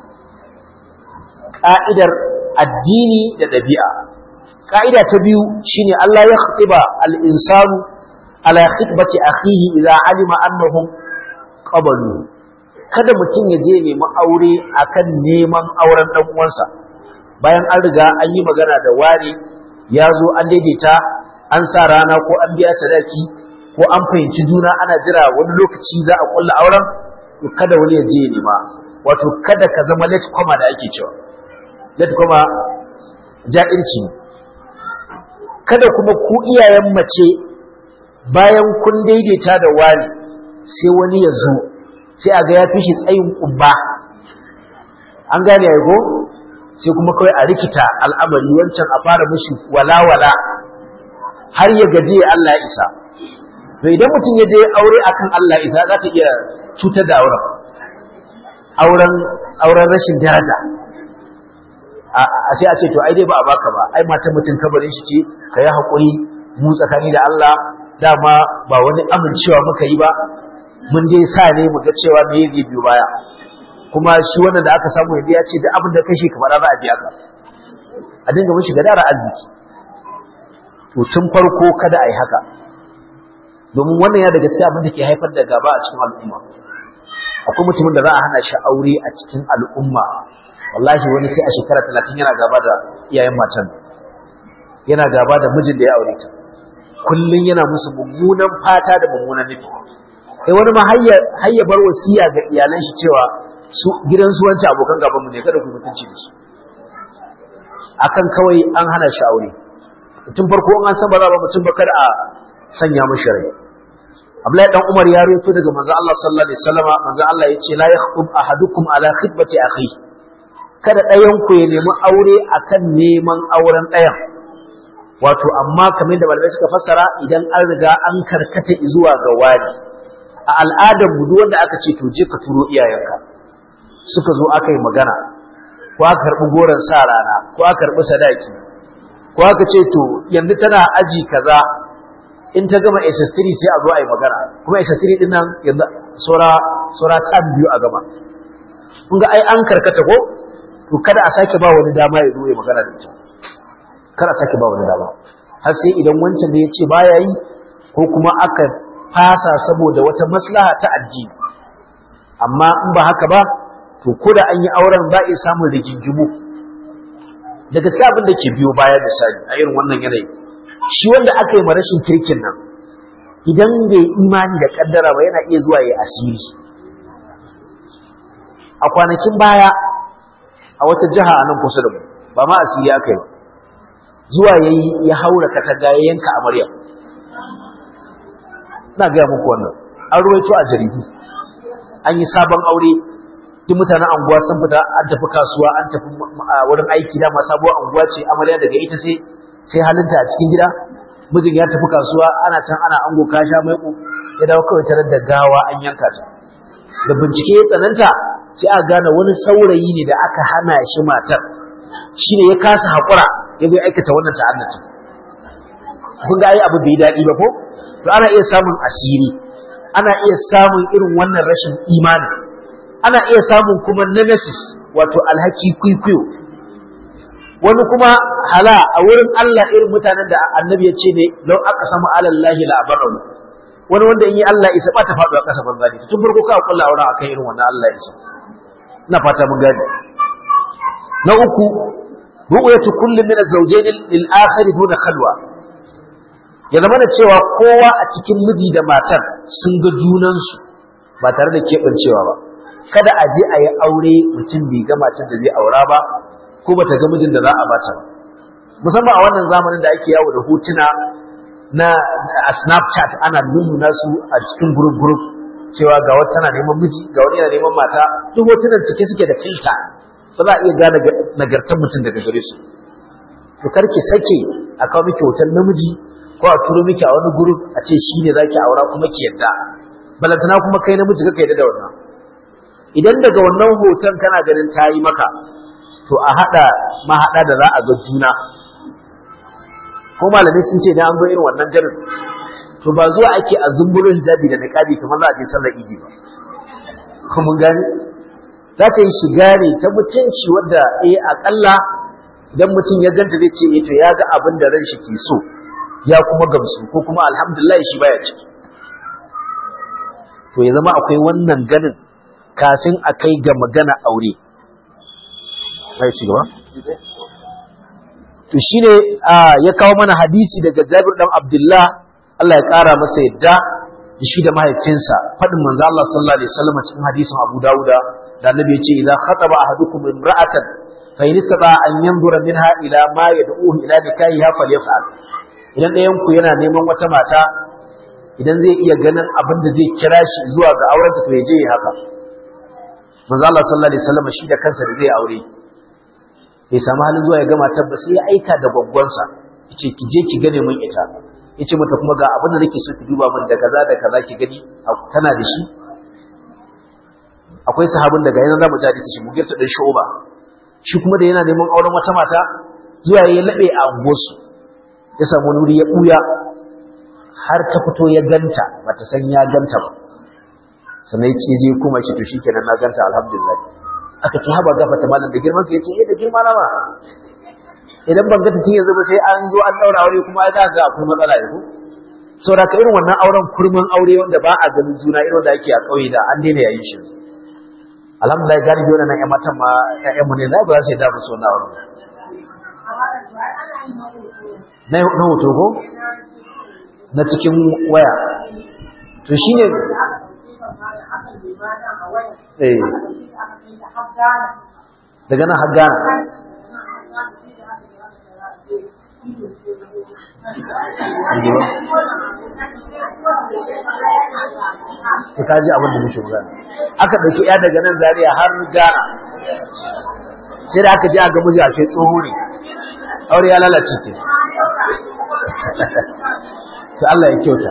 ƙa'idar addini da ɗabi'a ƙa'ida ta biyu shine Allah ya khatiba al-insanu ala khitbati akhihi idza alima annahum qabalu kada mutum ya je nemi aure akan neman auren dan uwansa bayan an riga an yi magana da ware ya zo an daidaita an sa rana ko an biya sadaki ko an fahimci juna ana jira wani lokaci za a kulla auren to kada wani ya je ya nema wato kada ka zama late comer da ake cewa late comer ja'irci ne kada kuma ku iyayen mace bayan kun daidaita da wani sai wani ya zo sai a ga ya fi shi tsayin kumba an gane ya go sai kuma kawai a rikita al'amari wancan a fara mishi walawala har ya gaji Allah ya isa to idan mutum ya je aure akan Allah isa za ka iya cutar da auren auren auren rashin daraja a sai a ce to ai dai ba a baka ba ai matan mutum kabarin shi ce ka yi haƙuri mu tsakani da Allah dama ba wani amincewa muka yi ba mun dai sa ne mu ga cewa me zai biyo baya kuma shi wannan da aka samu yanzu ya ce da abin da kashe kamar za a biya ka a dinga mishi gadara arziki to tun farko kada a yi haka domin wannan ya daga cikin abin da ke haifar da gaba a cikin al'umma akwai mutumin da za a hana shi aure a cikin al'umma wallahi wani sai a shekara talatin yana gaba da iyayen matan yana gaba da mijin da ya aure ta kullum yana musu mummunan fata da mummunan nufi kai wani ma hayya bar wasiya ga iyalan shi cewa su gidan su wancan abokan gaban mu ne kada ku mutunci da su akan kawai an hana shi aure tun farko an san ba za ba mutum ba kada a sanya mashi rai Abdullahi dan Umar ya rawaito daga manzo Allah sallallahu alaihi wasallama manzo Allah yace la yakhub ahadukum ala khitbati akhi kada ɗayan ku ya nemi aure akan neman auren ɗayan wato amma kamar da malamai suka fassara idan an riga an karkata zuwa ga wani a al'adar mu duk wanda aka ce to je ka turo iyayenka suka zo aka yi magana ko aka karɓi goron sa rana ko aka karɓi sadaki ko aka ce to yanzu tana aji kaza in ta gama SS3 sai a zo a yi magana kuma SS3 din nan yanzu saura saura ta biyu a gama kun ga ai an karkata ko to kada a sake ba wani dama ya zo ya magana da ita kada a sake ba wani dama har sai idan wancan da ya ce baya yi ko kuma aka fasa saboda wata maslaha ta addini amma in ba haka ba to ko da an yi auren za a iya samun rigingimu da gaskiya abin da ke biyo baya misali a irin wannan yanayi shi wanda aka yi ma rashin kirkin nan idan bai imani da kaddara ba yana iya zuwa ya asiri a kwanakin baya a wata jiha a nan kusa da mu ba ma asiri aka yi zuwa ya yi ya haura katanga ya yanka amarya na gaya muku wannan an ruwaito a jaridu an yi sabon aure duk mutanen anguwa sun fita an tafi kasuwa an tafi wurin aiki dama sabuwar anguwa ce amarya daga ita sai sai halinta a cikin gida mijin ya tafi kasuwa ana can ana ango kasha maiko ya dawo kawai tare da gawa an yanka ta da bincike ya tsananta sai aka gane wani saurayi ne da aka hana shi matar shine ya kasa hakura ya bai aikata wannan ta'annaci kun ga ai abu bai daɗi ba ko to ana iya samun asiri ana iya samun irin wannan rashin imani ana iya samun kuma nemesis wato alhaki kwikwiyo wani kuma hala a wurin Allah irin mutanen da annabi ya ce ne lau aka samu alallahi la'abaru wani wanda in yi Allah isa ba ta faɗo a ƙasa banza ne tun farko ka kulla aure akan irin wannan Allah isa ina fata mun gane na uku ru'yatu kulli min az-zawjayn lil akhir duna khalwa ya zama da cewa kowa a cikin miji da matar sun ga junansu ba tare da keɓancewa ba kada a je a yi aure mutum bai ga matar da zai aura ba ko ba ta ga mijin da za a bata ba musamman a wannan zamanin da ake yawo da hotuna na a snapchat ana nuna su a cikin group group cewa ga wata tana neman miji ga wani yana neman mata duk hotunan cike suke da filta ba za a iya gane nagartar mutum daga gare su to karki sake a kawo miki hoton namiji ko a turo miki a wani group a ce shi ne zaki aura kuma ki yadda balantana kuma kai namiji kaka yadda da wannan idan daga wannan hoton kana ganin ta yi maka to a haɗa mahaɗa da za a ga juna ko malamai sun ce idan an zo irin wannan garin to ba zuwa ake a zumbulo hijabi da niqabi kamar za a je sallar idi ba ko mun gane za ta yi shiga ne ta mutunci wadda eh akalla idan mutum ya ganta zai ce eh to ya ga abin da ran shi ke so ya kuma gamsu ko kuma alhamdulillah shi baya ciki to ya zama akwai wannan ganin kafin a kai ga magana aure ai ci gaba to shine ya kawo mana hadisi daga Jabir dan Abdullah Allah ya kara masa yadda da shi da mahaifinsa fadin manzo Allah sallallahu alaihi wasallam cikin hadisin Abu Dawuda da Annabi ya ce idza khataba ahadukum imra'atan fa in istata an yanzura minha ila ma yad'uhu ila nikahiha falyaf'al idan ɗayan ku yana neman wata mata idan zai iya ganin abin da zai kira shi zuwa ga auren ta to ya je haka manzo Allah sallallahu alaihi wasallam shi da kansa da zai aure bai samu halin zuwa ya gama tabbas sai ya aika da gwaggwansa yace ki je ki gane mun ita yace mata kuma ga abin da nake so ki duba min da kaza da kaza ki gani tana da shi akwai sahabin daga yana zamu ji hadisi shi mugirta dan shu'ba shi kuma da yana neman auren wata mata zuwa ya labe a angosu ya samu wuri ya buya har ta fito ya ganta bata san ya ganta ba sannan ya ce je kuma shi to shikenan na ganta alhamdulillah aka ce haba gafa ta malam da girman ka yace eh da girma na ma idan ban ga ta yanzu ba sai an zo an daura aure kuma ai za ga akwai matsala yanzu saboda ka irin wannan auren kurman aure wanda ba a ganin juna irin da ake a kauye da an daina yayin shi alhamdulillah galibi wannan ƴan matan ma ƴaƴan mu ne za ba su da musu wannan auren na na hoto ko na cikin waya to shine eh daga nan har Ghana ka kaji abin da muke magana aka ɗauki ya daga nan Zaria har Ghana sai da aka je a ga miji a sai tsoho ne aure ya lalace ke to Allah ya kyauta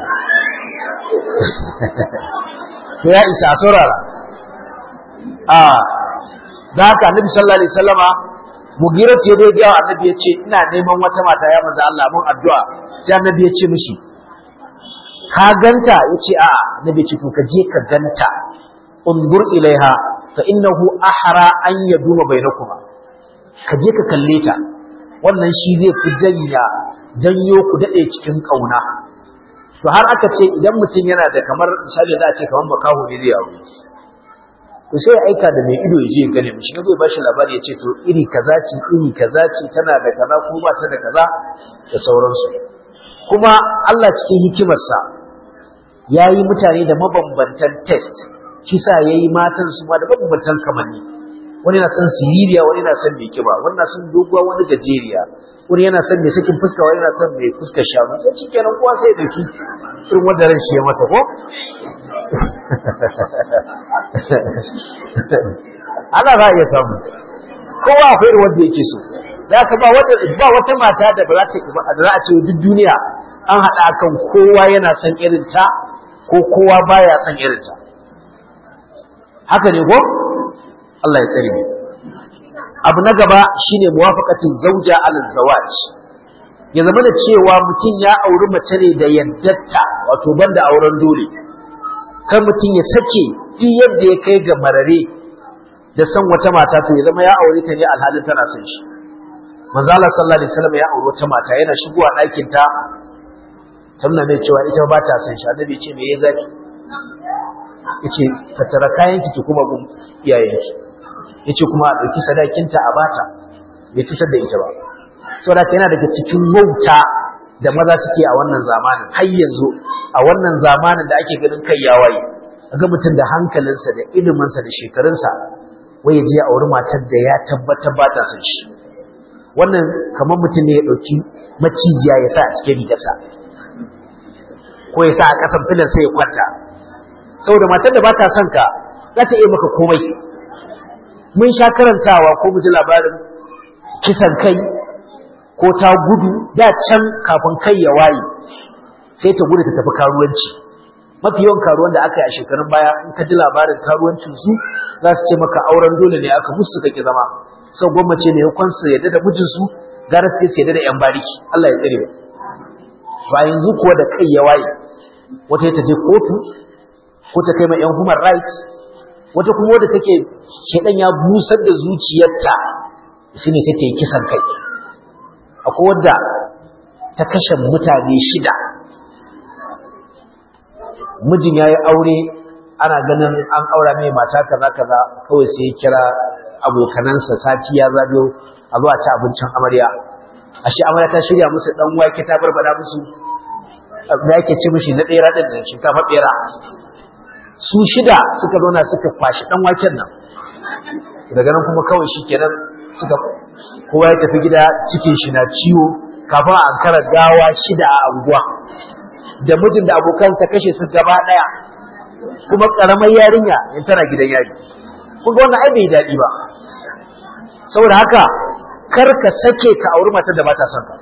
to ya isa a saurara a da haka annabi sallallahu alaihi wasallama mugirat ya dai ga annabi ya ce ina neman wata mata ya manzo Allah mun addu'a sai annabi ya ce mishi ka ganta yace a annabi ya ce to ka je ka ganta undur ilaiha fa innahu ahra an yaduma bainakuma ka je ka kalle ta wannan shi zai fi janya janyo ku dade cikin kauna to har aka ce idan mutum yana da kamar misali za a ce kamar makaho ne zai aure to sai aika da mai ido ya je gane mishi ne zai bashi labari ya ce to iri kaza ce iri kaza ce tana da kaza ko ba ta da kaza da sauransu kuma Allah cikin hikimarsa ya yi mutane da mabambantan test shi sa ya yi matan su ma da mabambantan kamanni wani na son siririya wani na son mai kiba wani na son doguwa wani gajeriya wani yana son mai sakin fuska wani yana son mai fuskar shanu sai shi kenan kowa sai ya dauki irin wanda ran shi ya masa ko ana za a iya samu kowa akwai irin wanda yake so da aka ba wata ba wata mata da ba za ta da za a ce duk duniya an haɗa akan kowa yana son irin ta ko kowa baya son irin ta haka ne ko Allah ya tsare abu na gaba shine muwafaqatin zauja ala zawaj ya zama da cewa mutum ya auri mace ne da yaddatta wato banda auren dole kar mutum ya sake duk yadda ya kai ga marare da san wata mata to ya zama ya aure ta ne alhalin tana son shi manzo Allah sallallahu alaihi wasallam ya aure wata mata yana shigowa ɗakin ta ta nuna mai cewa ita ba ta son shi annabi ce me ya zafi yace ka tara kayan ki kuma gun iyayenki yace kuma a dauki sadakinta a bata bai cutar da ita ba saboda yana daga cikin wauta da maza suke a wannan zamanin har yanzu a wannan zamanin da ake ganin kai ya waye ga mutum da hankalinsa da iliminsa da shekarunsa wai je a auri matar da ya tabbatar ba ta san shi wannan kamar mutum ne ya ɗauki macijiya ya sa a cikin rigarsa ko ya sa a ƙasan filin sai ya kwanta saboda matar da ba ta son ka za ta iya maka komai mun sha karantawa ko mu ji labarin kisan kai ko ta gudu da can kafin kai ya waye sai ta gudu ta tafi karuwanci mafi yawan karuwan da aka yi a shekarun baya in ka ji labarin karuwancin su za su ce maka auren dole ne aka musu suka ki zama sau gwammace ne yakon su yadda da mijinsu gara su su yadda da yan bariki Allah ya tsare ba yanzu kuwa da kai ya waye wata ta je kotu ko ta kai ma yan human rights wata kuma wadda take shedan ya busar da zuciyarta shine sai ta yi kisan kai akwai wadda ta kashe mutane shida mijin ya yi aure ana ganin an aura mai mata kaza kaza kawai sai ya kira abokanansa sati ya zagayo a zuwa ci abincin amarya ashe amarya ta shirya musu dan wake ta barbada musu da yake ci mishi na ɗera ɗin da shinkafa ɓera su shida suka zauna suka kwashi ɗan waken nan daga nan kuma kawai shi kenan suka kowa ya tafi gida cikin shi na ciwo kafin a ankara gawa shida a anguwa da mijin da abokan ta kashe su gaba ɗaya kuma ƙaramar yarinya in tana gidan yari kun ga wannan ai bai daɗi ba saboda haka kar ka sake ka auri matar da ba ta son ka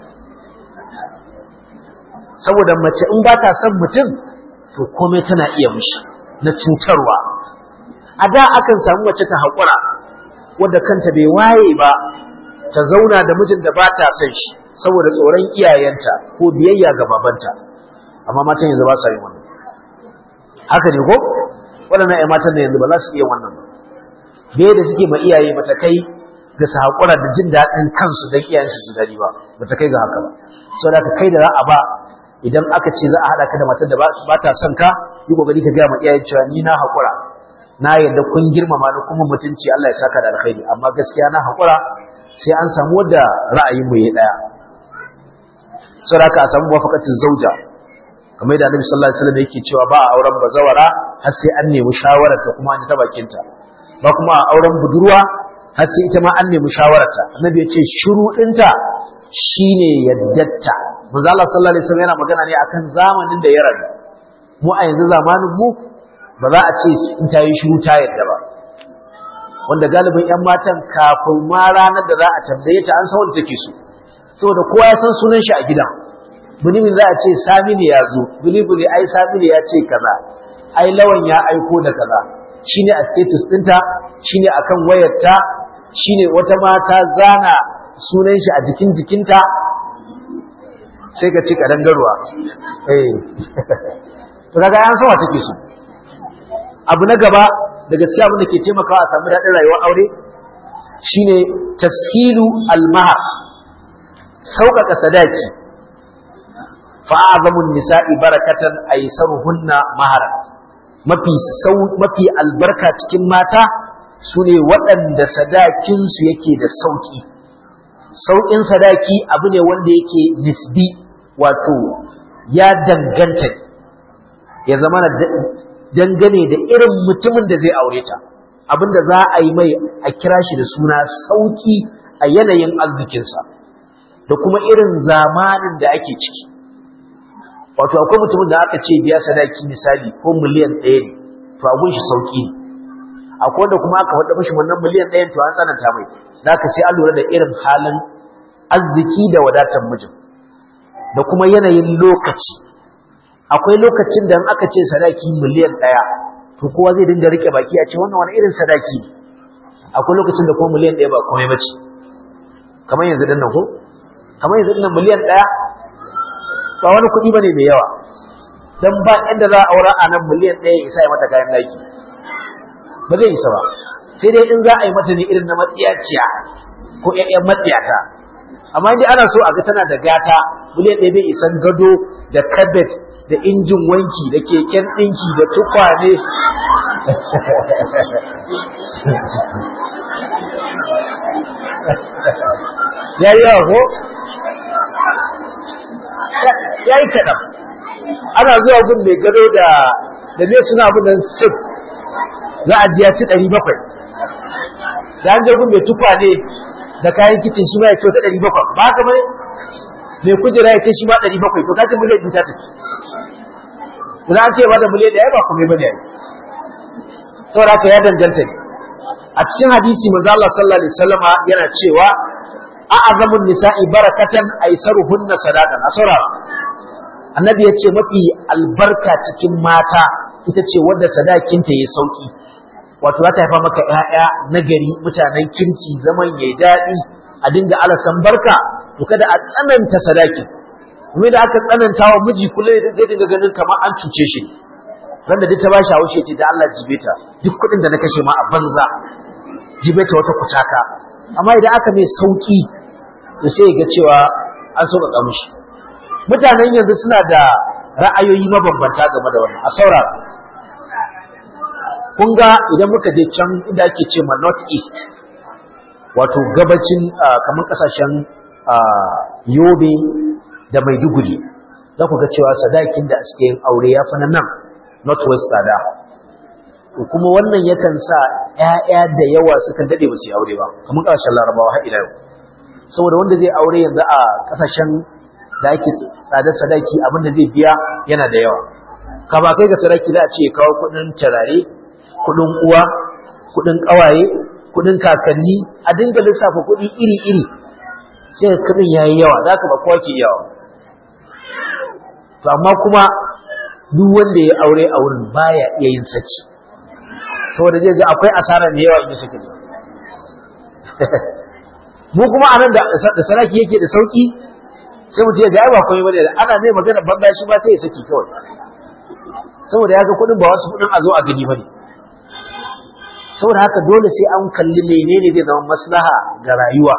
saboda mace in ba ta son mutum to komai tana iya mushi na cintarwa a da akan samu mace ta haƙura wadda kanta bai waye ba ta zauna da mijin da ba ta son shi saboda tsoron iyayenta ko biyayya ga babanta amma matan yanzu ba sa yin wannan haka ne ko waɗannan ƴan matan da yanzu ba za su iya wannan ba bai da suke ma iyaye ba ta kai ga su haƙura da jin daɗin kansu don iyayensu su daɗi ba ba ta kai ga haka ba saboda ka kai da za a ba idan aka ce za a haɗa ka da matar da ba ta son ka yi ƙoƙari ka gaya ma iyayen cewa ni na haƙura na yadda kun girmama ni kuma mutunci Allah ya saka da alkhairi amma gaskiya na haƙura sai an samu wadda ra'ayin mu ya ɗaya saboda haka a samu wafakatin zauja kamar da Annabi sallallahu alaihi wasallam yake cewa ba a auren bazawara har sai an nemi shawararta kuma an ji ta bakinta ba kuma a auren budurwa har sai ita ma an nemi shawararta Annabi ya ce shiru ɗinta shine yaddatta manzo Allah sallallahu alaihi wasallam yana magana ne akan zamanin da ya rabu mu a yanzu zamanin mu ba za a ce in ta yi shiru ta yadda ba wanda galibin yan matan kafin ma ranar da za a tambaye ta an san wanda take so saboda kowa ya san sunan shi a gidan bulimin za a ce samini ya zo bulibuli ai samini ya ce kaza ai lawan ya aiko da kaza shine a status ɗinta shine akan wayarta shine wata mata zana sunan shi a jikin jikinta sai ka ci kadangarwa eh to kaga an san wa take so abu na gaba da gaskiya abin da ke taimakawa a samu daɗin rayuwar aure shine tashilu almahar sauƙaƙa sadaki fa'azamun nisa'i barakatan aisaruhunna mahara mafi sau mafi albarka cikin mata sune waɗanda sadakinsu yake da sauƙi sauƙin sadaki abu ne wanda yake nisbi wato ya danganta ya zama dangane da irin mutumin da zai aure ta abinda za a yi mai a kira shi da suna sauƙi a yanayin arzikinsa da kuma irin zamanin da ake ciki wato akwai mutumin da aka ce biya sadaki misali ko miliyan ɗaya ne to a gunshi sauƙi ne akwai wanda kuma aka faɗa mashi wannan miliyan ɗayan to an tsananta mai da aka sai an lura da irin halin arziki da wadatar mijin da kuma yanayin lokaci akwai lokacin da aka ce sadaki miliyan ɗaya to kowa zai dinga rike baki a ce wannan wani irin sadaki akwai lokacin da kuma miliyan ɗaya ba komai bace kamar yanzu dinnan ko kamar yanzu dinnan miliyan ɗaya ba wani kuɗi bane mai yawa dan ba inda za a aura a nan miliyan ɗaya isa ya mata kayan daki ba zai isa ba sai dai in za a yi mata ne irin na matsiyaciya ko ƴaƴan matsiyata amma indai ana so a ga tana da gata miliyan ɗaya bai isan gado da kabet da injin wanki da keken ɗinki da tukwane ya yi yawa ko? ya yi kaɗan ana zuwa gun mai gado da da ne suna abunan sif za a ji ya ci ɗari bakwai da an je gun mai tukwane da kayan kicin shi ma ya ce wata ɗari bakwai ba haka mai mai kujera ya ce shi ma ɗari bakwai to kacin miliyan ta tafi Ina an ce ba da miliyan ɗaya ba kuma ba ne saboda haka ya danganta ne a cikin hadisi manzo Allah sallallahu alaihi wasallama yana cewa a'azamun nisa'i barakatan aisaruhunna sadaqan asara annabi yace mafi albarka cikin mata ita ce wadda sadakinta yayi sauki wato za ta haifa maka ƴaƴa nagari mutanen kirki zaman yayi daɗi a dinga alasan barka to kada a tsananta sadaki kuma da aka tsananta wa miji kullum zai dinga ganin kamar an cuce shi ran da duk ta bashi haushe ce da Allah jibeta duk kuɗin da na kashe ma a banza jibeta wata kucaka amma idan aka mai sauki to sai ga cewa an sauƙaƙa mishi mutanen yanzu suna da ra'ayoyi mabambanta game da wannan a saurara kun ga idan muka je can inda ake ce ma north east wato gabacin kamar kasashen yobe da maiduguri za ku ga cewa sadakin da suke yin aure ya fi nan northwest tsada kuma wannan yakan sa ‘ya'ya da yawa sukan daɗe ba su yi aure ba kamar ƙarshen larabawa har ila yau saboda wanda zai aure yanzu a ƙasashen da ake tsadar sadaki abinda zai biya yana da yawa ka ba kai ga sadaki za a ce kawo kuɗin tarare kuɗin uwa kuɗin ƙawaye kuɗin kakanni a dinga lissafa kuɗi iri-iri sai kuɗin ya yi yawa za ka ba kowa ke yawa to amma kuma duk wanda ya aure a wurin baya iya yin saki saboda zai ga akwai asara da yawa in ya saki mu kuma anan da da saraki yake da sauki sai mutum ya ga ai ba komai bane ana mai magana banda shi ba sai ya saki kawai saboda ya ga kudin ba wasu kudin a zo a gani bane saboda haka dole sai an kalli menene zai zama maslaha ga rayuwa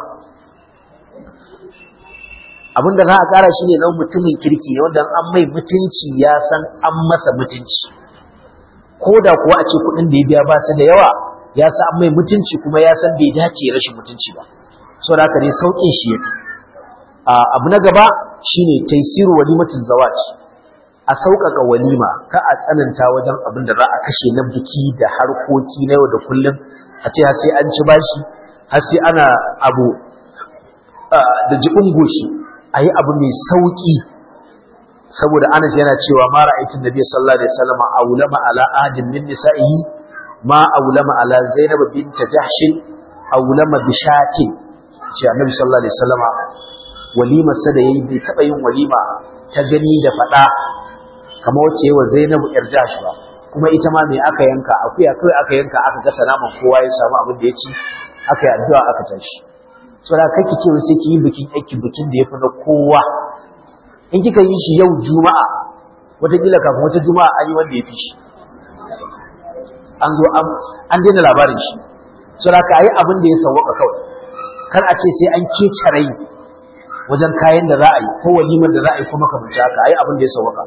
abin da za a kara shi ne na mutumin kirki ne wanda an mai mutunci ya san an masa mutunci ko da kuwa a ce kuɗin da ya biya ba su da yawa ya san an mai mutunci kuma ya san bai dace rashin mutunci ba so da haka ne sauƙin shi ya abu na gaba shine taisiru walimatin zawaj a sauƙaƙa walima ka a tsananta wajen abin da za a kashe na biki da harkoki na yau da kullum a ce har sai an ci bashi har sai ana abu da jiɓin goshi a yi abu mai sauƙi saboda anas yana cewa ma ra'aytun nabi sallallahu alaihi wasallam aulama ala ahadin min nisa'ihi ma aulama ala zainab bint jahsh aulama bi shatin ce annabi sallallahu alaihi wasallam walimar sa da yayi bai taba yin walima ta gani da fada kamar wacce yawa zainab yar jahsh ba kuma ita ma me aka yanka akuya kai aka yanka aka gasa naman kowa ya samu abin da ya ci aka yi addu'a aka tashi saboda kake cewa sai ki yi bikin aiki bikin da yafi na kowa in kika yi shi yau juma'a wataƙila kafin wata juma'a an yi wanda ya fi shi an zo an daina labarin shi saboda ka yi abin da ya sauwaka kawai kar a ce sai an kece rai wajen kayan da za a yi ko walimar da za a yi kuma kamar haka a yi abin da ya sauwaka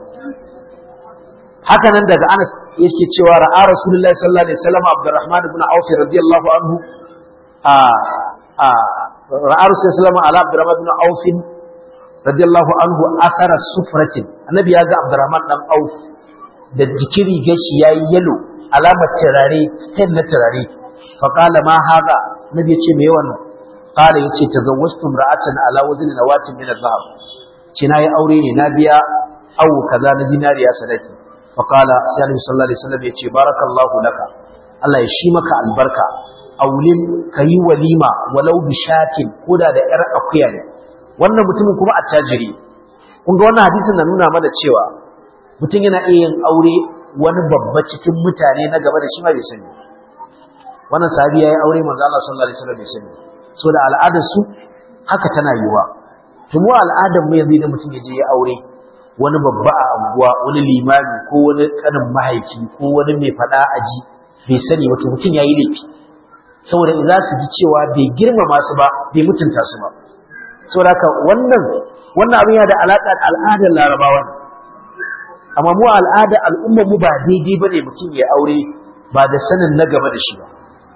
haka nan daga Anas yake cewa ra'a Rasulullahi sallallahu alaihi wasallam Abdurrahman ibn Auf radiyallahu anhu a a ra'a Rasulullahi sallallahu alaihi Abdurrahman ibn Auf radiyallahu anhu athara sufratin annabi ya ga Abdurrahman dan Auf da jikiri gashi yayi yalo alamar turare stain na turare fa qala ma hada nabi ya ce me wannan qala yace tazawwajtu imra'atan ala wazni nawatin min adh-dhahab ce nayi aure ne na biya aw kaza na zinariya sadaki fa qala sai annabi sallallahu alaihi wasallam yace barakallahu laka Allah ya shi maka albarka aulin kayi walima walau bi shatin koda da yar akuya ne wannan mutumin kuma attajiri kun ga wannan hadisin na nuna mana cewa mutum yana iya yin aure wani babba cikin mutane na gaba da shi ma bai sani wannan sahabi yayi aure manzo Allah sallallahu alaihi wasallam bai sani so da al'adar su haka tana yiwa to mu al'adar mu yanzu idan mutum ya je ya aure wani babba a anguwa wani limami ko wani kanin mahaifi ko wani mai fada aji bai sani ba to mutum yayi laifi saboda za su ji cewa bai girmama su ba bai mutunta su ba saboda haka wannan wannan abin yana da alaƙa da al'adar larabawa amma mu al'ada al'ummar mu ba daidai bane mutum ya aure ba da sanin na gaba da shi ba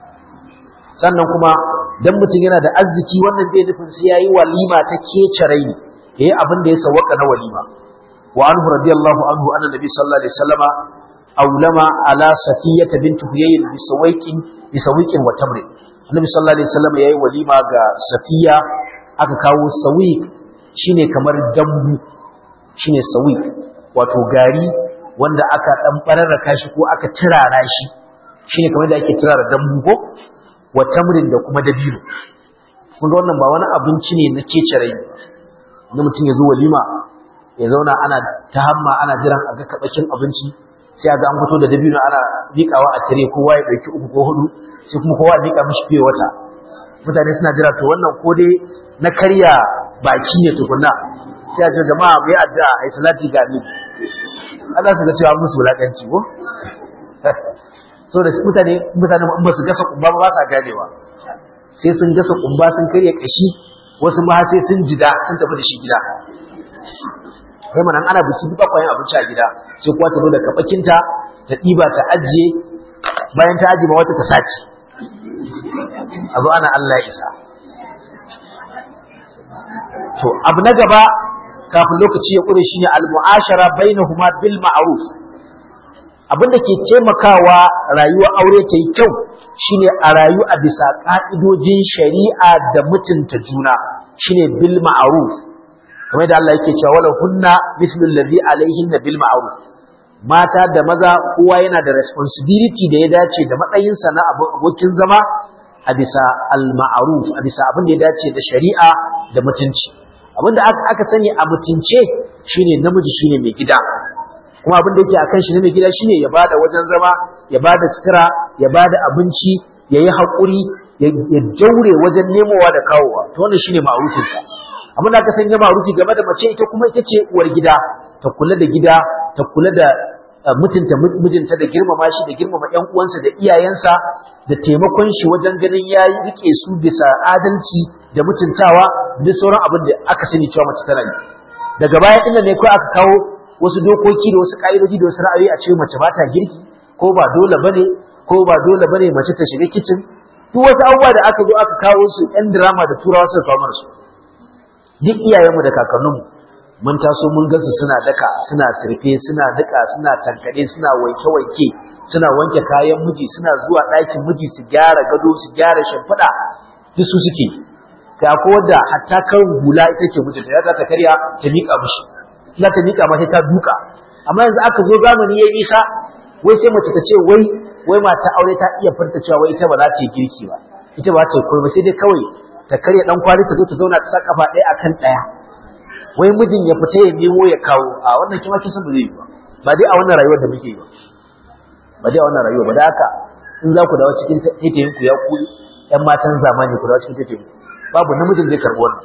sannan kuma dan mutum yana da arziki wannan bai nufin sai yayi walima ta kece rai yayi abin da ya sawaka na walima wa anhu radiyallahu anhu anna nabi sallallahu alaihi wasallama aulama ala safiyata bint huyay bi sawaiqin bi sawiqin wa tamrin annabi sallallahu alaihi wasallama yayi walima ga safiya aka kawo sawiq shine kamar dambu shine sawiq wato gari wanda aka dan bararraka shi ko aka turara shi shine kamar da ake turara dambu ko wa tamrin da kuma dabino kun ga wannan ba wani abinci ne na kece rai na mutum ya zo walima ya zauna ana ta hamma ana jiran a ga kabakin abinci sai a ga an fito da dabino ana miƙawa a tare kowa ya ɗauki uku ko hudu sai kuma kowa ya miƙa mishi fiye wata mutane suna jira to wannan ko dai na karya baki ne tukunna sai a ce jama'a bai addu'a ai salati ga ni Allah su ga cewa musu wulakanci ko so da mutane mutane in ba su gasa kumba ba sa ganewa sai sun gasa kumba sun karya kashi wasu ma sai sun jida sun tafi da shi gida kai manan ana biki duk akwai abinci a gida sai kuwa ta zo da kafakinta ta ɗiba ta ajiye bayan ta ajiye ma wata ta sace a zo ana Allah ya isa to abu na gaba kafin lokaci ya ƙure shine al-mu'ashara bainahuma bil ma'ruf abinda ke taimakawa rayuwar aure ta yi kyau shine a rayu a bisa ka'idojin shari'a da mutunta juna shine bil ma'ruf kamar da Allah yake cewa wala hunna mislu allazi alaihinna bil ma'ruf mata da maza kowa yana da responsibility da ya dace da matsayinsa na abokin zama a bisa al ma'ruf a bisa abin da ya dace da shari'a da mutunci abin da aka sani a mutunce shine namiji shine mai gida kuma abin da yake a kan shi na mai gida shine ya bada wajen zama ya bada sutura ya bada abinci ya yi haƙuri ya daure wajen nemowa da kawowa to wannan shine ma'arufinsa abin da aka sanya ma'arufi game da mace ita kuma ita ce uwar gida ta kula da gida ta kula da mutunta mijinta da girmama shi da girmama ƴan uwansa da iyayensa da taimakon shi wajen ganin ya rike su bisa adalci da mutuntawa da sauran abin da aka sani cewa mace tana yi daga baya inda ne kawai aka kawo wasu dokoki da wasu ƙa'idoji da wasu ra'ayi a ce mace ba ta girki ko ba dole bane ko ba dole bane mace ta shiga kicin duk wasu abubuwa da aka zo aka kawo su ɗan drama da turawa suka kawo mana su duk iyayenmu da kakanninmu mun taso mun gansu suna daka suna sirfe suna daka suna tankade suna wanke-wanke suna wanke kayan miji suna zuwa ɗakin miji su gyara gado su gyara shimfiɗa duk su suke ga ko da hatta kan hula ita ce mijinta ya ta karya ta miƙa mishi za ta miƙa ma sai ta duka amma yanzu aka zo zamani ya nisa wai sai mace ta ce wai wai mata aure ta iya furta cewa wai ita ba za ta yi girki ba ita ba ta yi komai sai dai kawai ta karya dan kwali ta zo ta zauna ta sa kafa ɗaya akan ɗaya wai mijin ya fita ya nemo ya kawo a wannan kima kin san ba zai yi ba ba dai a wannan rayuwar da muke yi ba ba dai a wannan rayuwar ba da haka in za ku dawo cikin taitayin ku ya ku ƴan matan zamani ku dawo cikin taitayin ku babu namijin zai karɓi wannan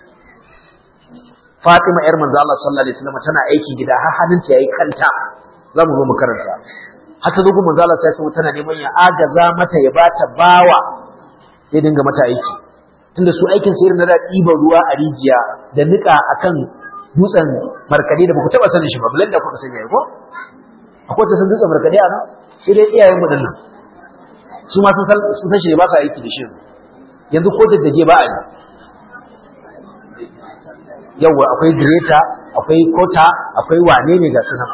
Fatima ‘yar manzo Allah sallallahu Alaihi wasallam tana aiki gida har hannunta ya yi kanta za mu zo mu karanta. Hata zo kuma manzo Allah sai sai tana neman ya agaza mata ya bata bawa sai dinga mata aiki. Tunda su aikin sai na da ɗiban ruwa a rijiya da niƙa akan dutsen markade da ba ku taɓa sanin shi ba bulan da kuka sanya ko? Akwai ta san dutsen markade a nan sai dai iyayen mu nan. Su ma sun san shi ne ba sa aiki da shi yanzu ko daddage ba a yi. yawa akwai greta akwai kota akwai wane ne ga sunan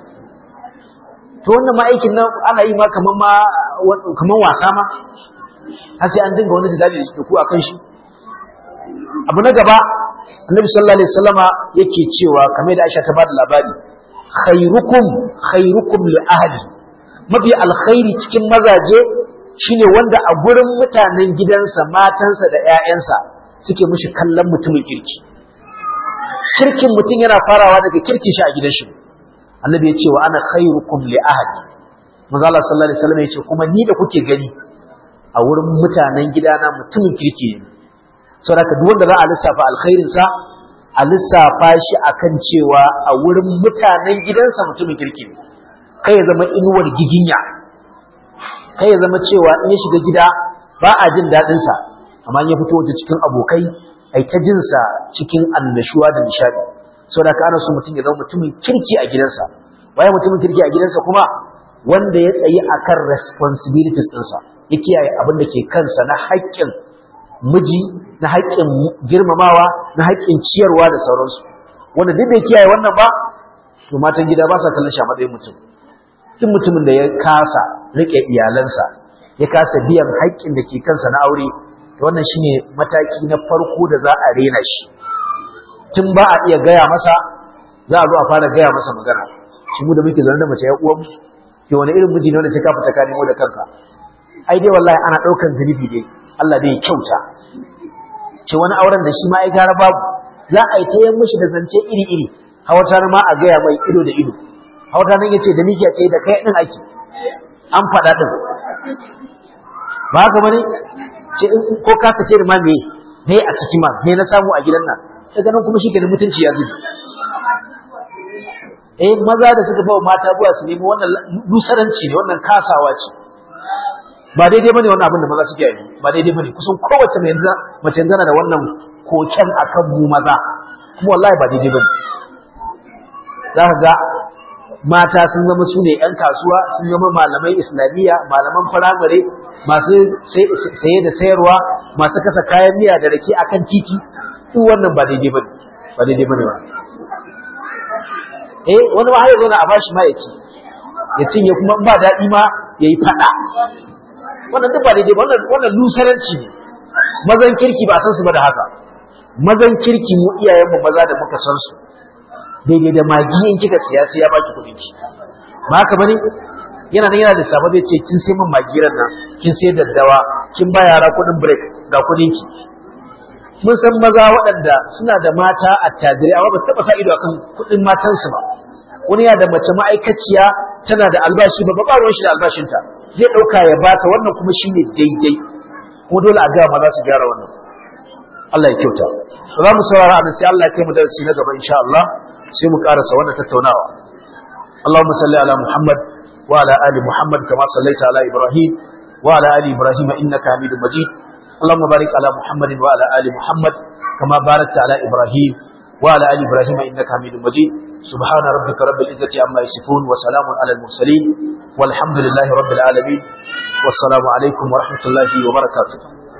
to wannan ma aikin nan ana yi ma kaman ma kaman wasa ma har sai an dinga wani jidali da ku akan shi abu na gaba annabi sallallahu alaihi wasallama yake cewa kamar da Aisha ta bada labari khairukum khairukum li ahli mafi alkhairi cikin mazaje shine wanda a gurin mutanen gidansa matansa da ƴaƴansa suke mishi kallon mutumin kirki kirkin mutum yana farawa daga kirkin shi a gidan shi annabi ya ce wa ana khairukum li ahli manzo Allah sallallahu alaihi wasallam ya ce kuma ni da kuke gani a wurin mutanen gidana mutumin kirki ne saboda duk wanda za a lissafa alkhairin sa a lissafa shi akan cewa a wurin mutanen gidansa mutumin kirki ne kai ya zama inuwar giginya kai ya zama cewa in ya shiga gida ba a jin daɗin sa amma in ya fito waje cikin abokai ai ta jinsa cikin annashuwa da nishadi saboda ka ana so mutum ya zama mutumin kirki a gidansa waye mutumin kirki a gidansa kuma wanda ya tsayi akan responsibilities ɗinsa ya kiyaye abin da ke kansa na haƙƙin miji na haƙƙin girmamawa na haƙƙin ciyarwa da sauransu wanda duk bai kiyaye wannan ba to matan gida ba sa kallon shi a matsayin mutum duk mutumin da ya kasa riƙe iyalansa ya kasa biyan haƙƙin da ke kansa na aure wannan shine mataki na farko da za a rena shi tun ba a iya gaya masa za a zo a fara gaya masa magana shi mu da muke zaune da mace ya uwan ke wani irin miji ne wanda sai ka fita ka nemo da kanka ai dai wallahi ana ɗaukan zunubi dai Allah dai kyauta ce wani auren da shi ma ai gara babu za a yi ta yin mishi da zance iri iri hawatar ma a gaya mai ido da ido hawatar nan yace da nike ce da kai din ake an faɗa din ba haka bane ce ko ka sake da ma me me a ciki ma me na samu a gidan nan daga nan kuma shikenan mutunci ya zubi eh maza da suka bawa mata buwa su nemi wannan lusaranci ne wannan kasawa ce ba daidai bane wannan abin da maza suke yi ba daidai bane kusan kowace mai yanzu mace yanzu da wannan koken akan mu maza kuma wallahi ba daidai bane za ka ga mata sun zama su ne 'yan kasuwa sun zama malamai islamiyya malaman firamare masu saye da sayarwa masu kasa kayan miya da rake akan titi duk wannan ba daidai bane ba daidai bane ba eh wani ma har ya zauna a bashi ma ya ci ya cinye kuma ba daɗi ma ya yi faɗa wannan duk ba daidai ba wannan lusaranci ne mazan kirki ba san su ba da haka mazan kirki mu iyayenmu maza da muka san su daidai da magi in kika siya sai ya baki kuɗin ki ba haka bane yana nan yana da safa zai ce kin sai min magiran nan kin sai daddawa kin ba yara kuɗin break ga kuɗin ki mun san maza waɗanda suna da mata a tajirai amma ba su taɓa sa ido akan kuɗin matansu ba wani ya da mace ma'aikaciya tana da albashi ba ba ruwan shi da albashinta zai ɗauka ya bata wannan kuma shine daidai kuma dole a gaya maza su gyara wannan Allah ya kyauta za mu saurara anan sai Allah ya kai mu darasi na gaba insha Allah sai mu karasa wannan tattaunawa Allahumma salli ala Muhammad wa ala ali Muhammad kama sallaita ala Ibrahim wa ala ali Ibrahim innaka Hamidum Majid اللهم بارك على محمد وعلى ال محمد كما باركت على ابراهيم وعلى ال ابراهيم انك حميد مجيد سبحان ربك رب العزه عما يصفون وسلام على المرسلين والحمد لله رب العالمين والسلام عليكم ورحمه الله وبركاته